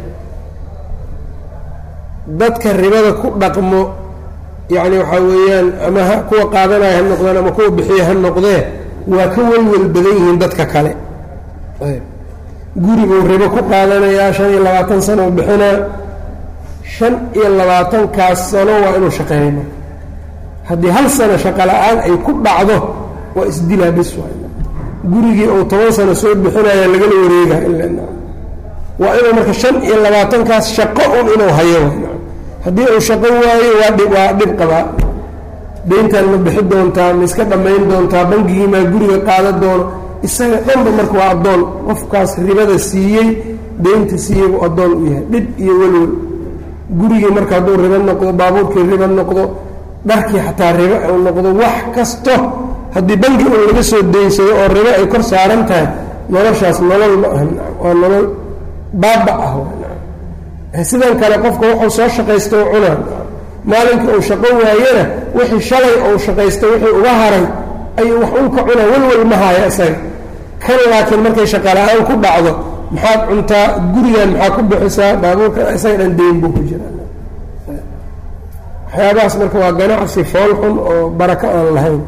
dadka ribada ku dhaqmo yacni waxaa weeyaan ama ha kuwa qaadanaya ha noqdeen ama kuwa bixiya ha noqdee waa ka welwel badan yihiin dadka kale guribuu ribo ku qaadanayaa shan iyo labaatan sano u bixinaa shan iyo labaatankaas sano waa inuu shaqeeyo marka haddii hal sano shaqo la-aan ay ku dhacdo waa isdilaa bis gurigii uu toban sano soo bixinaya lagala wareega waa inuu marka shan iyo labaatankaas shaqo un inuu hayo haddii uu shaqo waayo waa dhib waa dhib qabaa deyntaan ma bixi doontaa ma iska dhammayn doontaa bangigii maa guriga qaada doono isaga dhanba marka waa addoon qofkaas ribada siiyey deynta siiyey buu addoon u yahay dhib iyo welwel gurigii marka hadduu ribo noqdo baabuurkii ribo noqdo dharkii xataa ribo uu noqdo wax kasto haddii bangi uu laga soo deynsado oo ribo ay kor saaran tahay noloshaas nolol ma aha waa nolol baaba ah sidan kale qofka wuxuu soo shaqaysta u cunaa maalinkii uu shaqo waayana wixii shalay uu shaqaysta wixii uga haray ayuu wax un ka cunaa welwel ma haya isaga kan laakiin markay shaqala-aan ku dhacdo maxaad cuntaa gurigan maxaa ku bixisaa baabuurka isaga dhan deyn buu ku jiraa waxyaabahaas marka waa ganacsi fool xun oo barako aan lahayn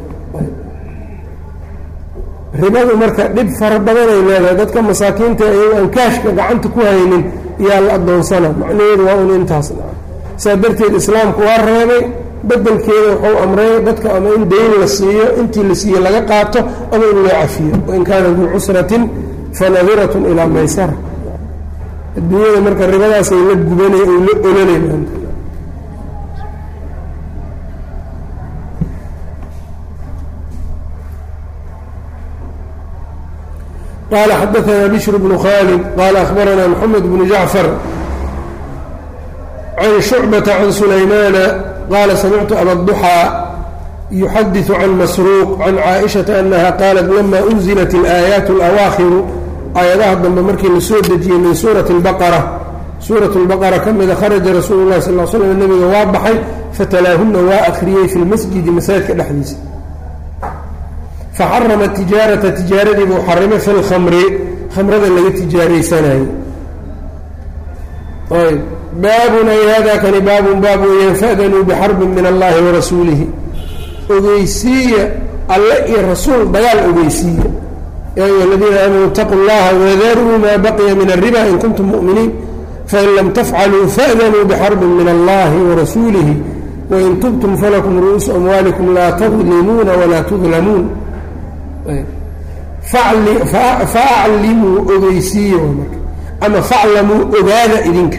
ribadu marka dhib fara badanay leedahay dadka masaakiinta iyago aan kaashka gacanta ku haynin yaa la adoonsana macnaheedu waa un intaas saa darteed islaamku waa reebay bedelkeeda wuxuu amray dadka ama in dayn la siiyo intii la siiye laga qaato ama in loo cafiyo wain kaana duu cusratin fanadiratun ilaa maysara adduunyada marka ribadaasay la gubanay ay la olanay maanta qala xadaثna bشhr بن khاld qala أخbarana mحamed بن jaعفر عن شhucبة عن سulaymana qala samictu abالضحى يxadiث عن masروq عن caaئشhaةa أنha qاlat lama أنزلت الآيaaت الأwaakiru aayadaha dambe markii la soo dejiyey min suuraة الbaqرة suuraة الbaqرة ka mida kharaja rasuul الlahi sal ل slm nebiga waa baxay fatalaahuna waa akriyey fi اlmasjidi masaajidka dhexdiisa faxarama tijaarata tijaaradii buu xarimay fi lkhamri khamrada laga tijaaraysanayey ayb baabun ay hada kani baabun baab weeyaan fa'danuu bixarbin min allahi warasuulihi ogeysiiya alle iyo rasuul dagaal ogeysiiya yaa ayuha aladiina aamanuu itaquu llaha wadaruu maa baqiya min alriba in kuntum mu'miniin fain lam tafcaluu fa'danuu bixarbin min allahi warasuulihi wain tubtum falakum ru'uusu amwaalikum laa tadlimuuna walaa tudlamuun faaclimuu ogeysiiya marka ama faclamuu ogaada idinka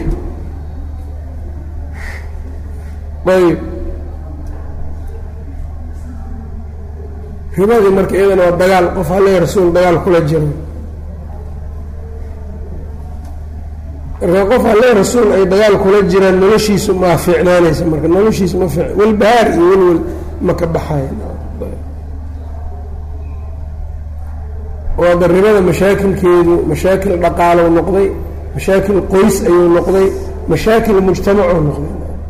ayb ribadii marka iyadana waa dagaal qof alle rasuul dagaal kula jiro marka qof alle rasuul ay dagaal kula jiraan noloshiisu maa fiicnaanaysa marka noloshiisu ma fiic welbahaar iyo welwel ma ka baxayan oo daribada mashaakilkeedu mashaakil dhaqaalow noqday mashaakil qoys ayuu noqday mashaakil mujtamacuu noqday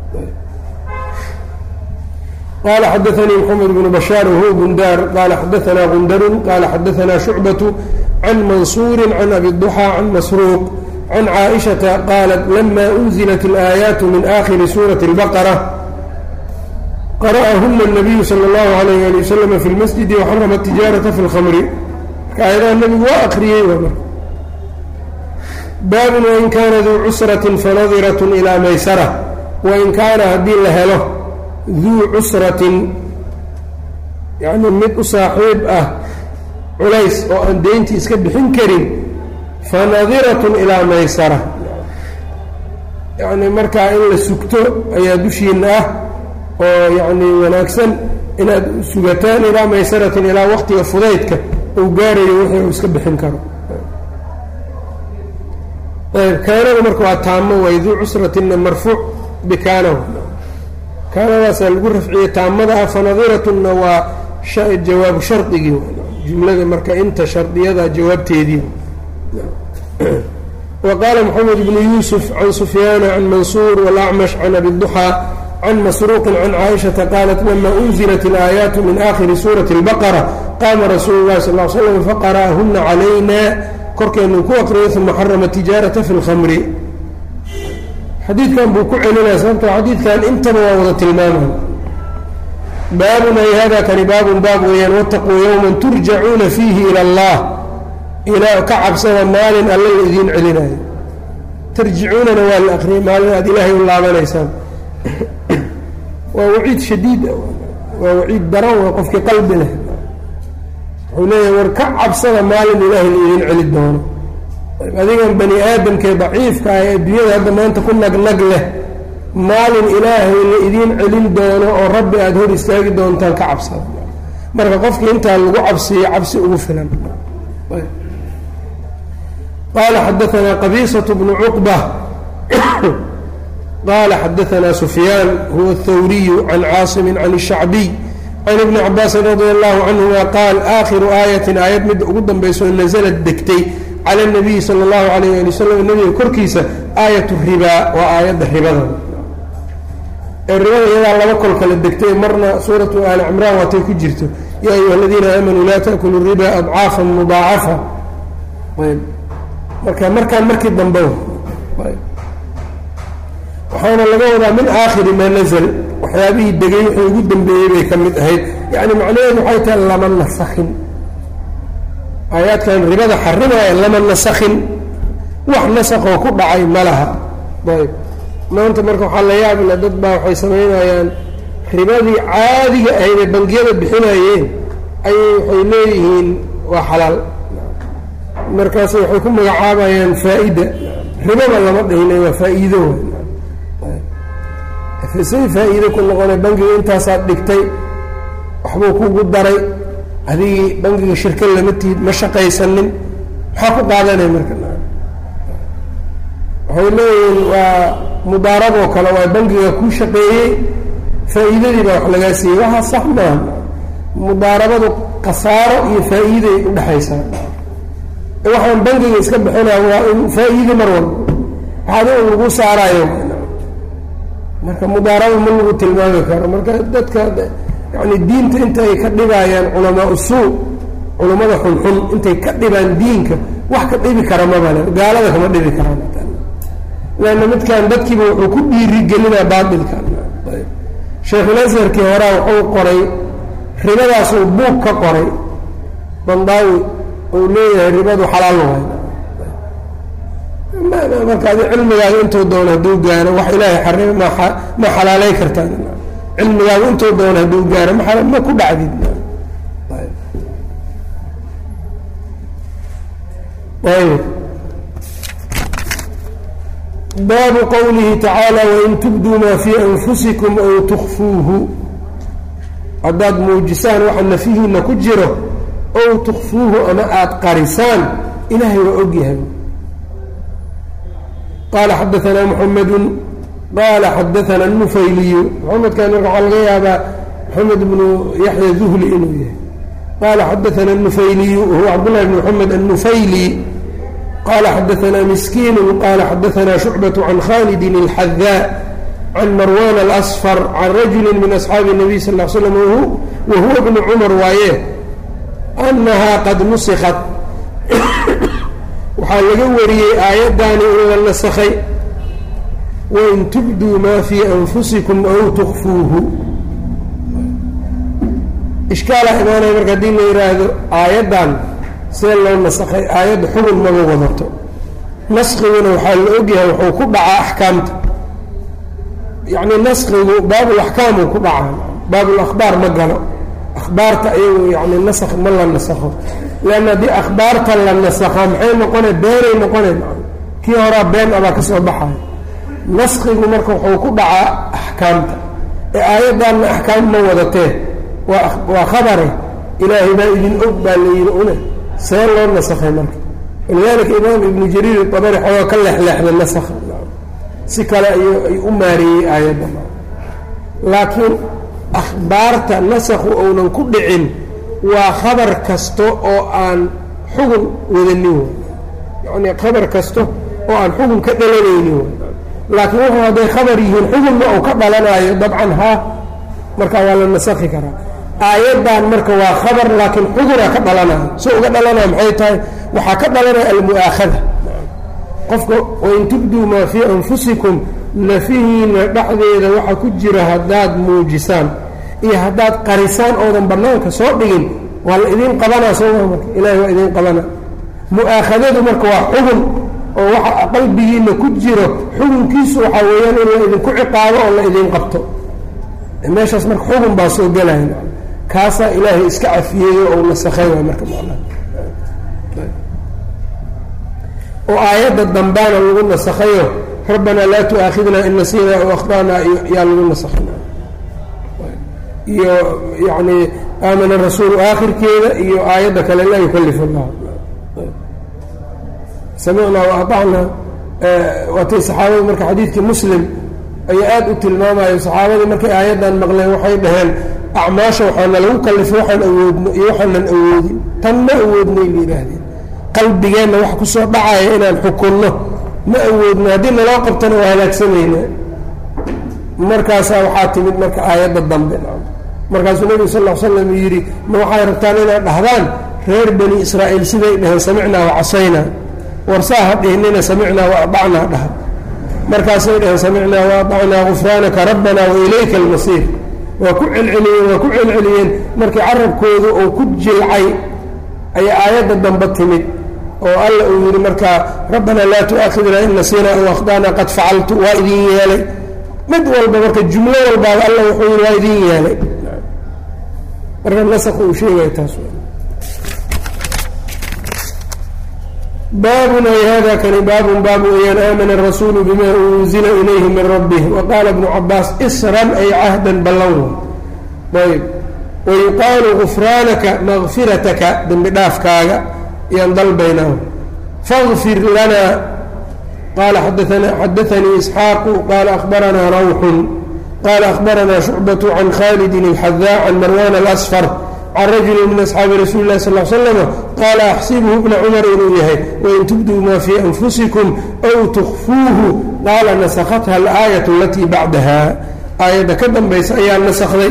qala xadaanii mxamed bnu bashaar wahuwa gundaar qala xadaanaa gundarun qala xadaanaa shucbaةu can mansuuri can abi duxى can masruuq can caaئiشhaةa qaalat lama unzilat اlآaayaat min akhiri suuraةi اlbaqرة qara'ahuna الnabiyu salى اllahu عalayh ali waslm fi اlmasjidi waxarama الtijaaraةa fi اlkhamri aayadaha nebigu waa akriyey waa marka baabun wain kaana duu cusratin fanadiratun ilaa maysara wain kaana haddii la helo duu cusratin yacni mid u saaxiib ah culays oo aan deyntii iska bixin karin fanadiratun ilaa maysara yacni markaa in la sugto ayaa dushiina ah oo yacni wanaagsan inaad sugataan ilaa maysaratin ilaa waqtiga fudaydka uu gaarayo wixii uu iska bixin karo ayb kaanada marka waa taamo way duu cusratinna marfuuc bikaanahu kaanadaasaa lagu rafciyey taamada ah fanadiratuna waa jawaabu shardigii jumlada marka inta shardiyada jawaabteedii wa qaala moxamed bnu yuusuf can sufyaana can mansuur wاlacmash can abi duxaa can masruuqin can caaishata qaalat lama unzilat اlaayaatu min aakhiri suurati اlbaqara qaama rasuulu اlahi sal l slam faqara'ahuna calayna korkeenu ku aqriyay uma xarama tijaarata fi اlkhamri xadiidkan buu ku celinaya sababtoo xadiidkan intaba waa wada tilmaamay baabun ay hada kani baabun baab weeyaan wataquu yowman turjacuuna fiihi ila allah ilaa ka cabsada maalin alla la idiin celinayo tarjicuunana waa la akriyay maalin aad ilaahay u laabanaysaan waa waciid shadiid waa waciid daran waa qofkii qalbi leh wuxuu leeyahay war ka cabsada maalin ilaahay la idiin celi doono adigan bani aadamkee daciifka ah ee adduunyada hadda maanta ku nagnag leh maalin ilaahay la idiin celin doono oo rabbi aada hor istaagi doontaan ka cabsada marka qofkii intaa lagu cabsiyo cabsi ugu filan qaala xadaanaa qabiisatu bnu cuqba qaala xadaanaa sufyaan huwa athawriyu can caasimin can الshacbiy can ibni cabaasin radi allahu canhuma qaal aakhiru aayatin aayad midda ugu dambayso nasalad degtay cala اnabiyi sala اllahu alayh ali wasalam nabiga korkiisa aayat ribaa waa aayadda ribada ee ribada iyadaa laba kol kala degtay marna suuratu aali cimraan waatay ku jirto yaa ayuha aladiina aamanuu laa taakulu riba adcaafan mudaacafa ayb marka markaan markii dambe waxaana laga wadaa min aakhiri maa nazl waxyaabihii degay wixii ugu dambeeyey bay ka mid ahayd yani macnaheedu waxay tahay lama nasakhin aayaadkan ribada xarimaya lama nasakhin wax nasakoo ku dhacay ma laha ayb maanta marka waxaa la yaabila dad baa waxay samaynayaan ribadii caadiga ahayd ee bangiyada bixinayeen ayay waxay leeyihiin waa xalaal markaas waxay ku magacaabayaan faa-ida ribada lama dhihina waa faa-iido say faa-iido ku noqona bangiga intaasaad dhigtay waxbuu kugu daray adigii bangiga shirka lama tihid ma shaqaysanin maxaa ku qaadanaya marka waxay leeyihiin waa mudaaraboo kale waa bangiga kuu shaqeeyey faa-iidadii baa wax lagaa siiyey waxaa sax maaha mudaarabadu khasaaro iyo faa-iiday udhexaysaa waxaan bangiga iska bixinaya waa in faa-iide mar walba waxaad in lagu saarayo marka mudaaraba ma lagu tilmaami karo marka dadka yani diinta inta ay ka dhibayaan culamaa usuu culammada xunxun intay ka dhibaan diinka wax ka dhibi kara mabale gaalada kama dhibi karaan leanna midkan dadkiiba wuxuu ku dhiirigelinaa baatilka sheekhulasarkii horaa wuxuu qoray ribadaasuu buug ka qoray bandaawi uu leeyahay ribadu xalaal waay marka adi cilmigaaga intuu doono hadduu gaaro wax ilaahay xarima ma ma xalaalay kartaa cilmigaaga intuu doono hadduu gaaro ma ma ku dhacdid ayb baabu qowlihi tacaala wain tubduu maa fii anfusikum aw tukfuuhu haddaad muujisaan waxa nafihiina ku jiro ow tukfuuhu ama aada qarisaan ilaahay waa ogyahay qaala xadaanaa muxamedu qaala xadaana nufayliyu maxamedkan marka waxaa laga yaabaa maxamed bnu yaxya duhli inuu yahay qaala xadaana nufayliyu huwa cabdullahi bn maxamed annufayli qala xadaanaa miskiinu qala xadaanaa shucbaة can khalidi اlxadaa can marwan alasfar can rajuli min asxaabi الnabiy sal l slam wahuwa bnu cumar waaye annahaa qad nusikat waxaa laga wariyey aayaddaani in la nasakhay wain tubduu maa fii anfusikum aw tukfuuhu ishkaalaa imaanaya marka haddii la yidhaahdo aayaddan see loo nasakhay aayadda xugun maba wadato naskiguna waxaa la ogyahay wuxuu ku dhacaa axkaamta yacni naskigu baabul axkaamuu ku dhacaa baabul akhbaar ma galo akhbaarta ayagu yani nasakh ma la nasakho leanna haddii akhbaarta la nasakha maxay noqonay beenay noqonay kii horaa been abaa ka soo baxayo naskigu marka wuxuu ku dhacaa axkaamta ee aayaddaanna axkaam ma wadatee waa waa khabare ilaahay baa idin og baa la yidhi une see loo nasakhay marka walidaalika imaam ibnu jariir abari xoogaa ka leexleexda nasakha si kale ay u maareeyey aayadda laakiin akhbaarta nasakhu ounan ku dhicin waa khabar kasto oo aan xugun wadanin wey yacnii khabar kasto oo aan xugun ka dhalanaynin wey laakiin wuxuu hadday khabar yihiin xugunna uu ka dhalanayo dabcan haa marka waa la nasakhi karaa aayaddan marka waa khabar laakiin xuguna ka dhalanayo so uga dhalanaya maxay tahay waxaa ka dhalanaya almu'aakhada qofka wain tubduu maa fii anfusikum nafihiina dhexdeeda waxa ku jira haddaad muujisaan iyo haddaad qarisaan oodan bannaanka soo dhigin waa la idiin qabanaa sooma marka ilaahay waa idiin qabana mu'aakhadadu marka waa xugun oo waxa qalbigiina ku jiro xugunkiisu waxaa weeyaan in la idinku ciqaabo oo la idiin qabto meeshaas marka xugun baa soo gelaya kaasaa ilaahay iska cafiyeeyo ou nasakhay waay marka macnaha oo aayadda dambaana lagu nasakhayo rabbanaa laa tu'aakhidnaa in nasiinaa aw akhda'naa yaa lagu nasakhay iyo yacni aamana rasuulu aakhirkeeda iyo aayadda kale laa yukalif allah samicnaa wa aطacnaa waatay saxaabadu marka xadiidkii muslim ayaa aada u tilmaamayo saxaabadii markay aayaddan maqleen waxay dhaheen acmaasha waxaana lagu kalifay waxaan awoodno iyo waxaanan awoodin tan ma awoodnay la yidhaahdeen qalbigeenna wax ku soo dhacaya inaan xukunno ma awoodno haddii naloo qabtana waa halaagsamayna markaasaa waxaa timid marka aayadda dambe markaasuu nebigu sal l slam yidhi ma waxay rabtaan inaad dhahdaan reer bani israa'iil siday dhaheen samicnaa wa casaynaa warsaa ha dhihnina samicnaa wa adacnaa dhaha markaasay dhaheen samicnaa wa adacnaa gufraanaka rabbana wa ilayka almasiir waa ku celceliyeen waa ku celceliyeen markii carabkoodu uu ku jilcay ayaa aayadda dambe timid oo alla uu yidhi markaa rabbanaa laa tu'aakhidnaa in nasiinaa aw akhda'naa qad facaltu waa idin yeelay mid walba marka jumlo walbaaba alla wuxuu yidhi waa idin yeelay marka nasakh uu sheegaya taas baabun ay hada kani baabun baab weeyaan aamana arasuulu bima unzila ilayhi min rabbih waqaala ibnu cabaas isran ay cahdan ballan ayb wayuqaalu gufraanaka makfirataka dembi dhaafkaaga yaan dalbaynaa fagfir lana qaala xadaanii isxaaqu qaala akhbaranaa rawxun qaala akhbaranaa shucbatu can khalidin اlxadaa can marwan alasfar can rajuli min asxaabi rasuuli lah sal slama qaala axsibhu bna cumar inuu yahay wain tubduu maa fii anfusikum aw tukfuuhu qaala nasakhatha alaayat alatii bacdaha aayadda ka dambaysa ayaa nasakday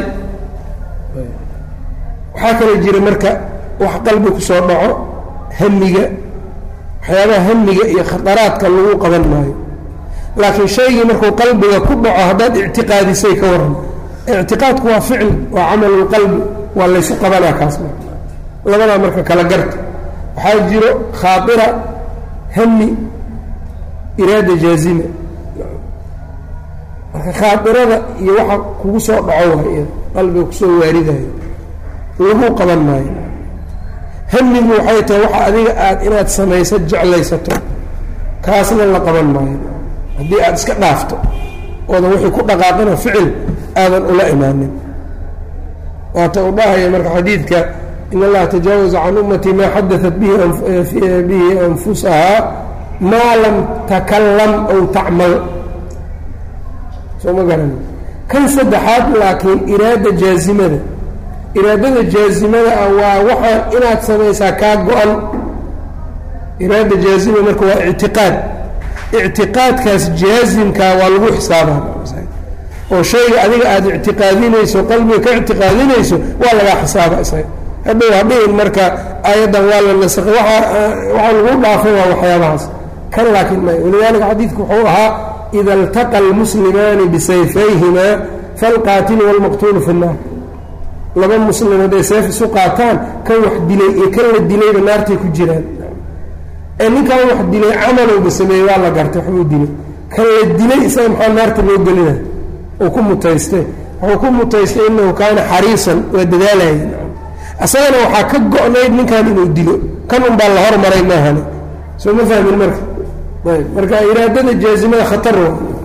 waxaa kaloo jira marka wax qalbi ku soo dhaco hamiga waxyaabaha hamiga iyo khataraadka lagu qaban maayo laakiin shaygii markuu qalbiga ku dhaco haddaad ictiqaadisay ka waran ictiqaadku waa ficl waa camalulqalbi waa laysu qabanaa kaas labadaa marka kala garta waxaa jiro khaaira hami iraada jaazima marka khaairada iyo waxa kugu soo dhaco waay qalbiga kusoo waaridayo lagu qaban maayo hamigu waxay tahay waxa adiga aad inaad samayso jeclaysato kaasna la qaban maayo haddii aada iska dhaafto oodan wixii ku dhaqaaqina ficil aadan ula imaanin waata u dhahaya marka xadiidka in allaha tajaawaza can ummatii maa xadaat bihi anfusahaa maa lam takalam aw tacmal soo ma garan kan saddexaad laakiin iraada jaazimada iraadada jaazimada ah waa waxaa inaad samaysaa kaa go-an iraada jaazima marka waa ictiqaad ictiqaadkaas jaazimkaa waa lagu xisaabaa oo shayga adiga aada ictiqaadinayso qalbiga ka ictiqaadinayso waa lagaa xisaaba isaga hadhow hadhihin marka aayaddan waa la nasakay waa waxaa lagu dhaafay waa waxyaabahaas kan laakiin may walidaalika xadiidku wuxuu ahaa ida altaqa almuslimaani bisayfayhima falqaatilu walmaqtuulu fi nnaar laba muslim hadday seef isu qaataan kan wax dilay iyo kan la dilayba naartay ku jiraan ee ninkan wax dilay camalowba sameeyey waa la gartay waxbuu dilay kan la dilay isaga maxaa naarta loo gelina uu ku mutaystay wuxuu ku mutaystay inahu kaana xariisan waa dadaalayay isagana waxaa ka go-nayd ninkan inuu dilo kan un baa la hormaray maahane soo ma fahmin marka ayb marka iraadada jaazimada khatar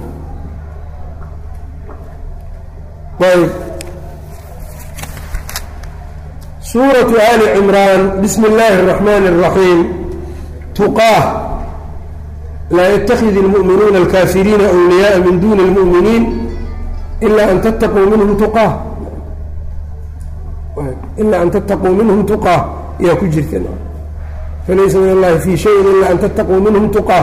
ayb suuratu ali cimraan bismi اllaahi الraxmaan الraxiim tuqaah laa ytakid اlmu'minuuna alkaafiriina أwliyaءa min duni اlmu'miniin ilaa an tattaquu minhum tuqaa ilaa an tattaquu minhum tuqaa yaa ku jirta falaysa min allahi fi shayin ilaa an tattaquu minhum tuqaa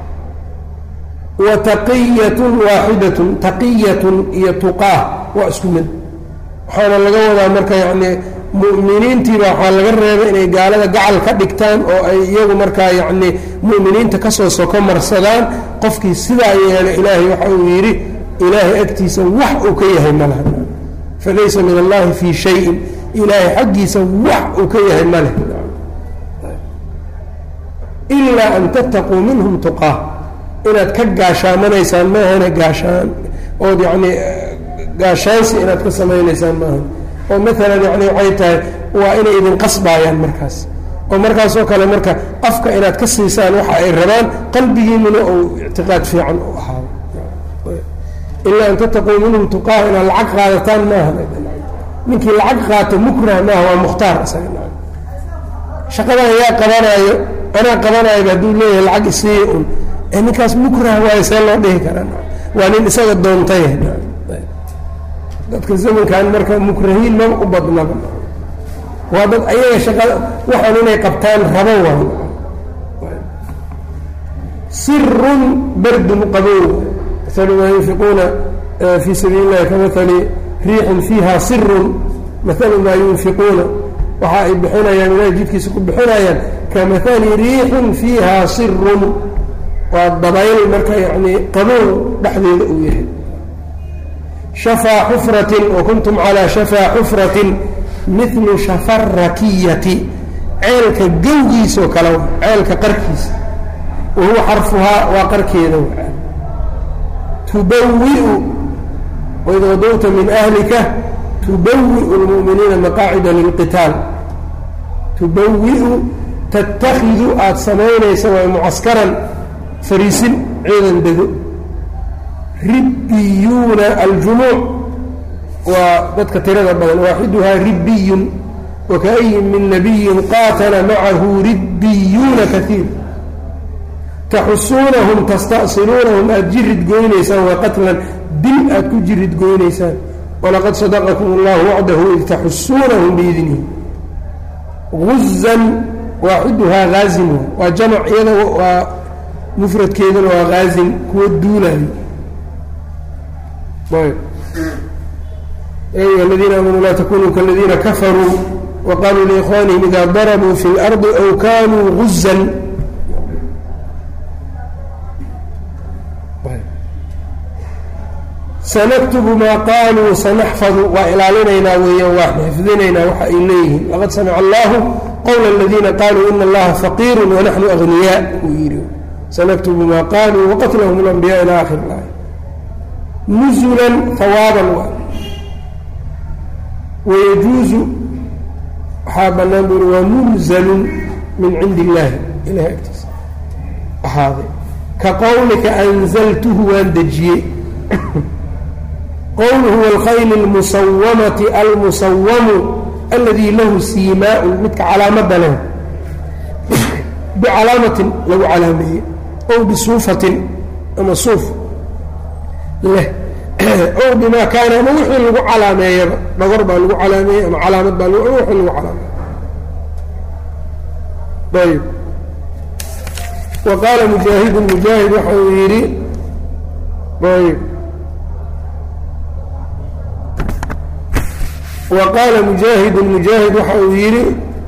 wa taqiyatun waaxidatun taqiyatun iyo tuqaa waa isku mid waxaana laga wadaa marka yacni mu'miniintiiba waxaa laga reebay inay gaalada gacal ka dhigtaan oo ay iyagu markaa yacni mu'miniinta kasoo soko marsadaan qofkii sidaa yeela ilaahay waxa uu yidhi ilaahay agtiisa wax uu ka yahay ma laha falaysa min allahi fii shayin ilaahay xaggiisa wax uu ka yahay ma leh ilaa an tattaquu minhum tuqaa inaad ka gaashaamanaysaan maahana gaashaan ood yacni gaashaansi inaad ka samaynaysaan maahan oo maalan yani waxay tahay waa inay idin qasbaayaan markaas oo markaasoo kale marka afka inaad ka siisaan waxa ay rabaan qalbigiinuna uu ictiqaad fiican u ahaado ilaa an tattaquu minhum tuqaa inaad lacag qaadataan maaha ninkii lacag qaato mukrah maaha waa mukhtaar isaga shaqadan ayaa qabanaayo anaa qabanaayoba hadduu leeyahay lacag isiiya un ee ninkaas mukrah waayo see loo dhihi karaa waa nin isaga doontay dadka zamankan marka mukrahiin maba u badnaba waa dad ayaga shaqada waxaan inay qabtaan rabo waayo sirun bardun qabow mahalu maa yunfiquuna fii sabiili illahi kamahali riixin fiiha sirun mahalu maa yunfiquuna waxa ay bixinayaan ilahay jidkiisa ku bixinayaan kamahali riixin fiiha sirun waa dabayl marka yacni qabow dhexdeeda uu yahay shafaa xufratin wa kuntum calaa shafaa xufratin milu shafarakiyati ceelka gowgiisoo kale ceelka qarkiisa wa huwa xarfuhaa waa qarkeeda tubawiu waid wadowta min ahlika tubawiu lmu'miniina maqaacida lilqitaal tubawiu tattakidu aada samaynaysa waa mucaskaran fariisin ciidan dego ribbiyuuna aljumuuc waa dadka tirada badan waaxiduhaa ribbiyun wakaayin min nabiyin qaatala macahu ribbiyuuna kaiir taxusuunahum tasta'siluunahum aada jirid goynaysaan waa qatlan dil aada ku jirid goynaysaan walaqad sadaqakum allahu wacdahu id taxusuunahum biidnihi guzan waaxiduhaa haazin waa jamac iyada waa mufradkeeduna waa haazin kuwa duulayo ayuha aladiina aamanuu laa takunuu kaladiina kafaruu waqaaluu liikhwaanihim ida darabuu fi اlardi aw kanuu guzan sanaktubu maa qaaluu sanaxfadu waa ilaalinaynaa weeyaan waa xifdinaynaa waxa ay leeyihiin laqad samica allahu qowla aladiina qaaluu ina allaha faqiiru wanaxnu agniyaa uu yidhi sanaktubu maa qaaluu waqatlahum اlanbiya ila akhir اlaaya nuzulan hawaaban waa wayajuuzu waxaa bannaan buu uri waa munzalun min cindi illaahi ilahay agtiisa ahaaday ka qowlika anzaltuhu waan dejiyey qowluhu wاlkhayli اlmusawamati almusawamu aladi lahu siimaa'un midka calaamadda leh bicalaamatin lagu calaameeyey ow bisuufatin ama suuf leh ow bimaa kaana ama wixii lagu calaameeyaba dhagor baa lagu calaameeyey ama calaamad baa wixii lagu calaameeyey ayb wa qaala mujaahidun mujaahid waxa uu yidhi ayb wa qaala mujaahidun mujaahid waxa uu yidhi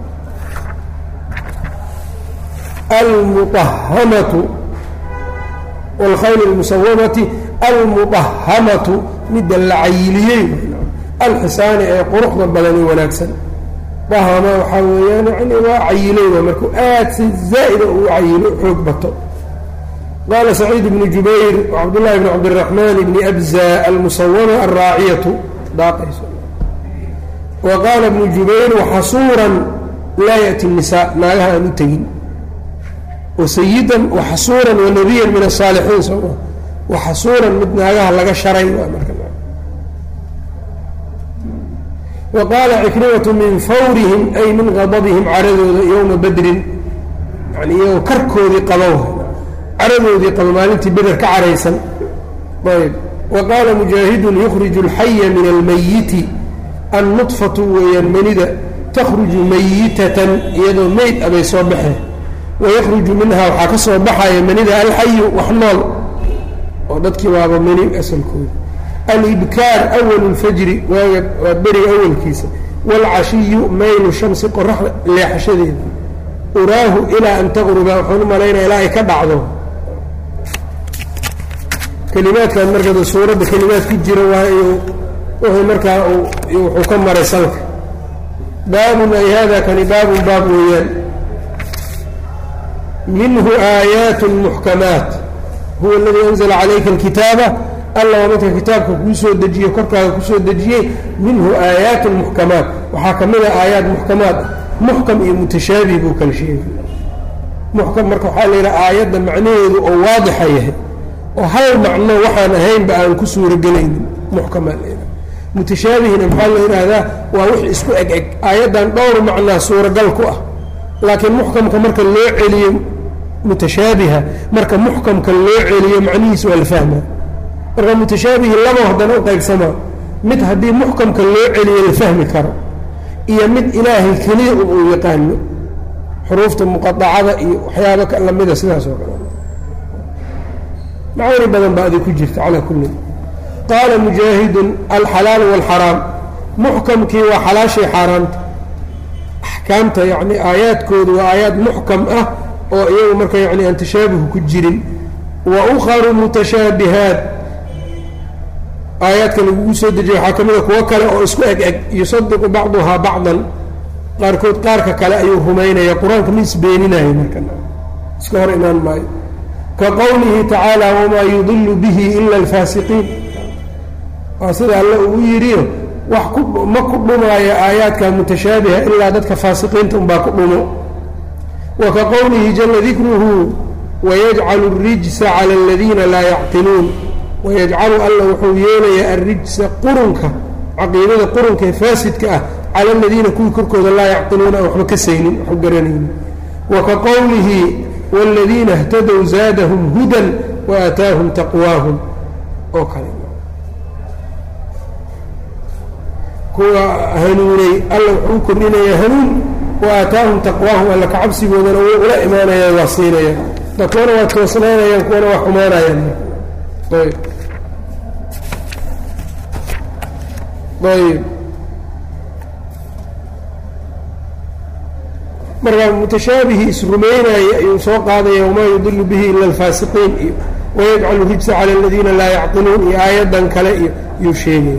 almuطahamatu wاlkhayl اlmusawamati almuطahamatu midda la cayiliyey alxisaani ee quruxda badani wanaagsan dahama waxaa weeyaan yani waa cayileyda markuu aad si zaa'ida uu cayilo xoog bato qaala saciid bnu jubayr cabdullahi bn cabdiraxmaan bni abza almusawama alraaciyatu daaqayso wa qaala bnu jubayr waxasuuran laa ya'ti الnisaa naagaha aan u tegin wasayidan waxasuuran wanabiyan min asaalixiin sooma waxasuuran mid naagaha laga sharay waa marka wa qaala cikrimatu min fawrihim ay min qadabihim caradooda yowma badrin yani iyagoo karkoodii qabo caradoodii qabo maalintii beder ka caraysan ayb wa qaala mujaahidun yukhriju alxaya min almayiti annudfatu weeyaan manida takhruju mayitatan iyadoo meyd abay soo baxeen wayakhruju minhaa waxaa ka soo baxaya manida alxayu wax nool oo dadkii waaba mani asalkooda alibkaar awalu lfajri waaga waa beriga awalkiisa waalcashiyu maylu shamsi qoraxda leexashadeeda uraahu ilaa an taqruba waxaan u malaynaya ilaa ay ka dhacdo kelimaadkan marka suuradda kelimaad ku jira waa wuxuu markaa wuxuu ka maray salka baabun ay hada kani baabun baab weeyaan minhu aayaat muxkamaat huwa aladii anzla calayka alkitaaba alla waa midka kitaabka kuu soo dejiye korkaaga kusoo dejiyey minhu aayaat muxkamaat waxaa ka mid a aayaat muxkamaat muxkam iyo mutashaabih buu kala sheegay muxkam marka waxaa la yidhaha aayadda macnaheedu oo waadixa yahay oo hal macno waxaan ahaynba aan ku suuragelaynin muxkamaa la yidhaha mutashaabihina maxaa la yidhaahdaa waa wix isku eg eg aayaddan dhowr macnaa suuragal ku ah laakiin muxkamka marka loo celiyo mutashaabiha marka muxkamka loo celiyo macnihiis waa la fahmaa marka mutashaabihi labo haddana u qaybsamaa mid haddii muxkamka loo celiyo la fahmi karo iyo mid ilaahay keliya un uu yaqaano xuruufta muqadacada iyo waxyaaba lamida sidaas oo kale macaani badan baa adi ku jirta calaa kulli qaala mujaahidun alxalaalu waalxaraam muxkamkii waa xalaashii xaaraamta axkaamta yacni aayaadkoodu waa aayaad muxkam ah oo iyagu marka yani aan tashaabuhu ku jirin wa ukharu mutashaabihaat aayaadka lagugu soo dejiya waxaa ka mida kuwo kale oo isku eg eg yusadiqu bacduhaa bacdan qaarkood qaarka kale ayuu rumaynaya qur-aanka ma isbeeninayo marka iska hor imaan maayo ka qowlihi tacaala wamaa yudilu bihi ila alfaasiqiin waa sida alle uu yidhiyo wax ku ma ku dhumaayo aayaadka mutashaabiha ilaa dadka faasiqiinta unbaa ku dhumo wa ka qowlihi jala dikruhu wayajcalu اrijsa cala aladiina laa yacqiluun wayajcalu alla wuxuu yeelayaa alrijsa qurunka caqiidada qurunka ee faasidka ah cala aladiina kuwii korkooda laa yacqiluuna aan waxba ka saynin waxu garanaynin wa ka qowlihi wاladiina اhtadow zaadahum hudan waaataahum taqwaahum oo kale kuwa hanuunay alla wuxuu kordhinayaa hanuun wa aataahum taqwaahum alla kacabsigoodana way ula imaanayaan waa siinayaan dadkuwana waa toosnaanayaan kuwana waa xumaanayaan ayb ayb marka mutashaabihi isrumaynaya ayuu soo qaadaya wamaa yudilu bihi ila alfaasiqiin iyo wayajcalu rijsa cala aladiina laa yacqiluun iyo aayaddan kale iyo yuu sheegaya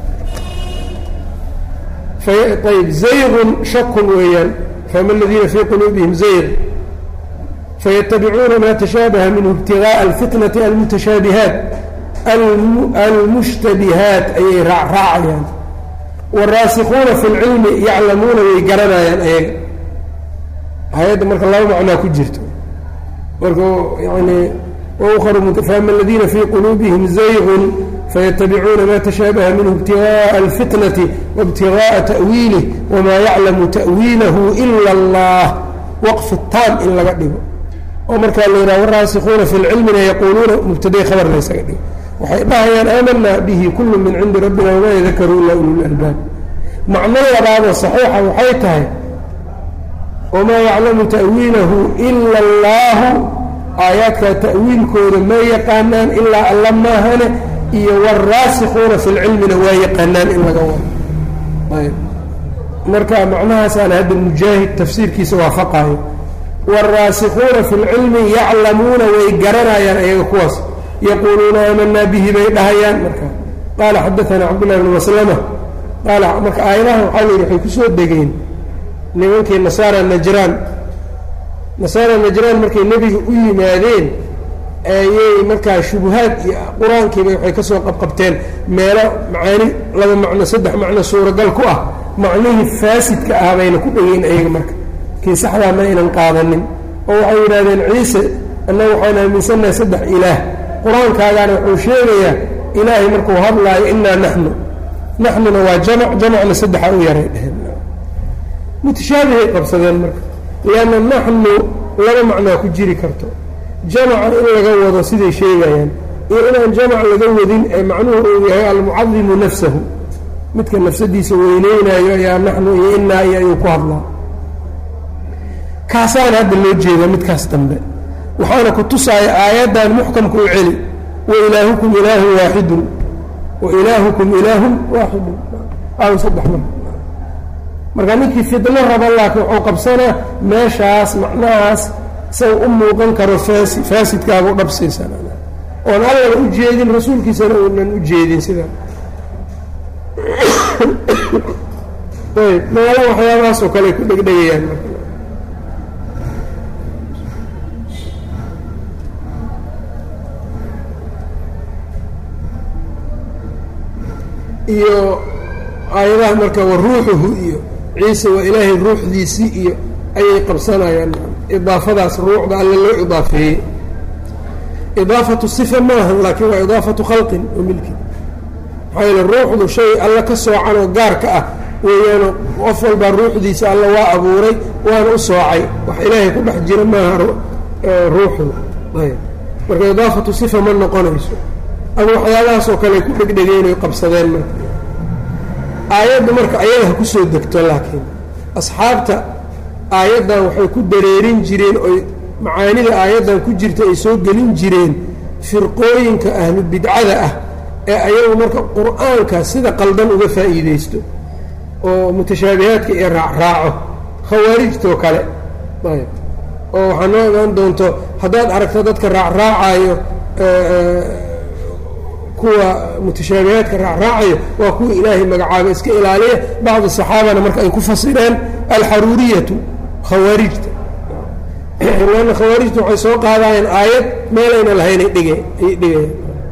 ayb zaygun shakun weeyaan fama aladiina fii quluubihim zayg fayatabicuuna maa tashaabaha minhu ibtigaءa alfitnati almutashaabihaat almushtabihaat ayay raacayaan wاraasikuuna fi اlcilmi yaclamuuna way garanayaan ayaga hay-adda marka laba macnaa ku jirto marka yani fama aladiina fii quluubihim zaygun faytabicuuna ma tashaabaha minhu ibtigaءa alfitnati waibtigaءa ta'wiilih wamaa yaclamu ta'wiilahu ila اllah waqfi taam in laga dhigo oo markaa la yidhaha waraasikuuna fi lcilmina yaquuluuna mubtaday khabar laysaga dhigo waxay dhahayaan aamanaa bihi kullu min cindi rabbina wamaa yadakaru ila ululalbaab macno labaadoo saxiixa waxay tahay wamaa yaclamu ta'wiilahu ila allahu aayaadkaa ta'wiilkooda ma yaqaanaan ilaa alla maahane iyo waraasikuuna fi lcilmina waa yaqaanaan in laga wado ayb marka macnahaasaana hadda mujaahid tafsiirkiisa waafaqaayo wاraasikuuna fi اlcilmi yaclamuuna way garanayaan ayaga kuwaas yaquuluuna aamanaa bihi bay dhahayaan marka qaala xadaana cabdاllahi bn maslama qaala marka aayadahan waxaa la yidhi waxay kusoo degeen nimankii nasaara najraan nasaara najraan markay nebiga u yimaadeen ayay markaa shubuhaad iyo qur-aankiiba waxay ka soo qabqabteen meelo macaani laba macno saddex macno suuragal ku ah macnihii faasidka ah bayna ku dhegeen ayaga marka kii saxdaa ma aynan qaadanin oo waxay yidhahdeen ciise annaga waxaan aaminsannahay saddex ilaah qur-aankaagaana wuxuu sheegayaa ilaahay markuu hadlaayo inaa naxnu naxnuna waa jamac jamacna saddexa u yaray dheheen mutashaabihay qabsadeen marka lianna naxnu laba macnaa ku jiri karto jamaca in laga wado siday sheegayaan iyo inaan jamac laga wadin ee macnuhu uu yahay almucadimu nafsahu midka nafsadiisa weyneynayo ayaa naxnu iyo inaa iyo ayuu ku hadlaa kaasaana hadda loo jeeda midkaas dambe waxaana ku tusaaya aayaddan muxkamka u celi wa ilaahukum ilaahun waaxidun wa ilaahukum ilaahun waaxidun aw saddex mar marka ninkii fidno raba laakiin wuxuu qabsanaa meeshaas macnahaas say u muuqan karo faasi faasidkaagu dhabsiisan oon allana u jeedin rasuulkiisana uunan u jeedin sidaa ayb meelo waxyaabahaas oo kale ay ku dhegdhegayaan marka iyo aayadaha marka wa ruuxuhu iyo ciise waa ilaahay ruuxdiisii iyo ayay qabsanayaan idaafadaas ruuxda alle loo idaafeeyey idaafatu sifa maahan laakiin waa idaafatu khalqin wa milkin maxaa yeele ruuxdu shay alle ka soocan oo gaarka ah weeyaano qof walbaa ruuxdiisa alle waa abuuray waana u soocay wax ilaahay ku dhex jira maaha ruuxdu ayb marka idaafatu sifa ma noqonayso ama waxyaabahaasoo kale ku dhegdhegeen oy qabsadeen marka aayadda marka ayada ha ku soo degto laakiin asxaabta aayaddan waxay ku dareerin jireen oy macaanida aayaddan ku jirta ay soo gelin jireen firqooyinka ahlu bidcada ah ee ayagu marka qur-aanka sida qaldan uga faa'iideysto oo mutashaabihaadka iyo raacraaco khawaarijtoo kale ayb oo waxaa noo imaan doonto haddaad aragto dadka raacraacayo kuwa mutashaabihaadka raacraacayo waa kuwa ilaahay magacaaba iska ilaaliya bacdi saxaabana marka ay ku fasireen alxaruuriyatu khawaarijta lanna khawaarijta waxay soo qaadayeen aayad meelayna lahaynay dhige ayay dhigayaan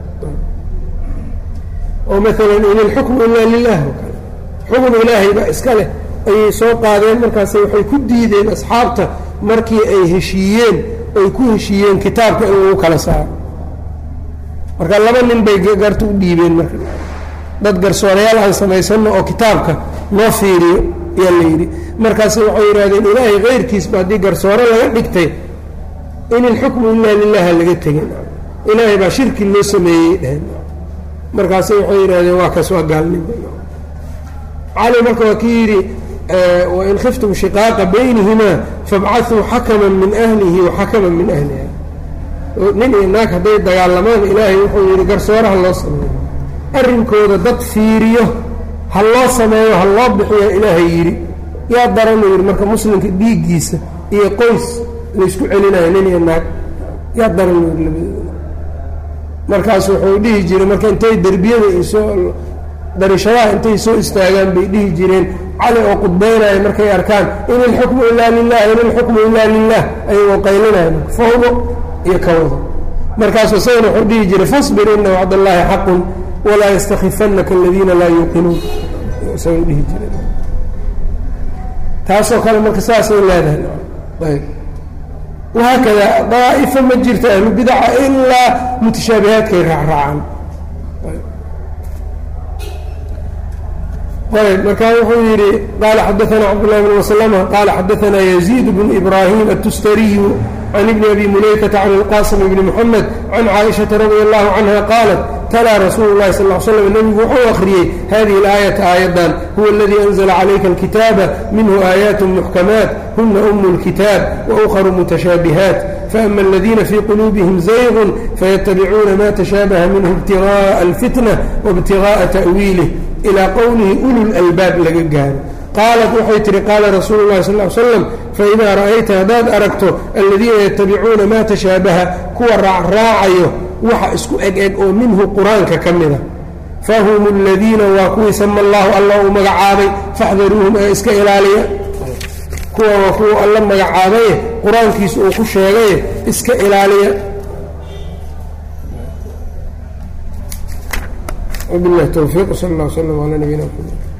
oo maalan in ilxukmu ilaa lilah oo kale xukm ilaahay baa iska leh ayay soo qaadeen markaas waxay ku diideen asxaabta markii ay heshiiyeen ay ku heshiiyeen kitaabka in lagu kala saaro marka laba nin bay garta u dhiibeen marka dad garsoorayaal aan samaysano oo kitaabka noo fiiriyo ayaa la yidhi markaas waxay yidhahdeen ilaahay keyrkiisba haddii garsoore laga dhigtay in ilxukmu ilaa lilaha laga tegin ilaahay baa shirki loo sameeyey dheheen markaas waxay yidhahdeen waa kaas waa gaalnimo cali marka waa kii yidhi wain khiftum shiqaaqa baynihimaa fabcahuu xakaman min ahlihi wa xakaman min ahliha nin iyo naag hadday dagaalamaan ilaahay wuxuu yidhi garsooraha loo sameeyo arrinkooda dad fiiriyo ha loo sameeyo ha loo bixiyo ilaahay yidhi yaa daranuu yidhi marka muslimka dhiiggiisa iyo qoys laysku celinayo nin iyo naag yaa daranuu yidhi labadooda markaas wuxuu dhihi jiray marka intay derbiyada isoo darishadaha intay soo istaagaan bay dhihi jireen cali oo qudbaynaya markay arkaan in ilxukmu ilaa lilah in ilxukmu ilaa lilah ayagoo qaylinaya fawdo iyo kawada markaasu isagana wuxuu dhihi jiray fasbir ina wacd allaahi xaqun walaa yastakifanaka aladiina laa yuuqinuun isagoo dhihi jiray taasoo kale marka saasay leedahay ayb wahaakada daa'ifo ma jirto ahlu bidaca ilaa mutashaabihaadkay raacraacaan ayb markaa wuxuu yidhi qaala xadaana cabdالlahi bn maslma qaala xadaana yaziid bn ibrahim atustariyu can ibni abi mulaykata can اlqasim bni mxamed can caaishaةa radi allahu canha qaalat talaa rasuulu اlahi sal ly slam nebigu wuxuu akhriyey hadihi اlaayata aayaddan huwa aladii anzla calayka اlkitaaba minhu aayaat muxkamaat huna umu اlkitaab waukharu mutashaabihaat faama aladiina fii quluubihim zaygun fayatabicuuna ma tashaabaha minhu ibtigaءa اlfitna waibtigaءa ta'wiilih ilaa qowlihi ulu lalbaab laga gaaro qaalat waxay tihi qaala rasuulu llahi sal l slam faidaa ra'ayta haddaad aragto aladiina yatabicuuna maa tashaabaha kuwa raacraacayo waxa isku eg eg oo minhu qur-aanka ka mida fahum aladiina waa kuwii sama allahu alla uu magacaabay faxdaruuhum ee iska ilaaliya kuwa waa kuwa alla magacaabaye qur-aankiisa uu ku sheegaye iska ilaaliya وبالله التوفيق وصلى الله وسلم على نبينا محمد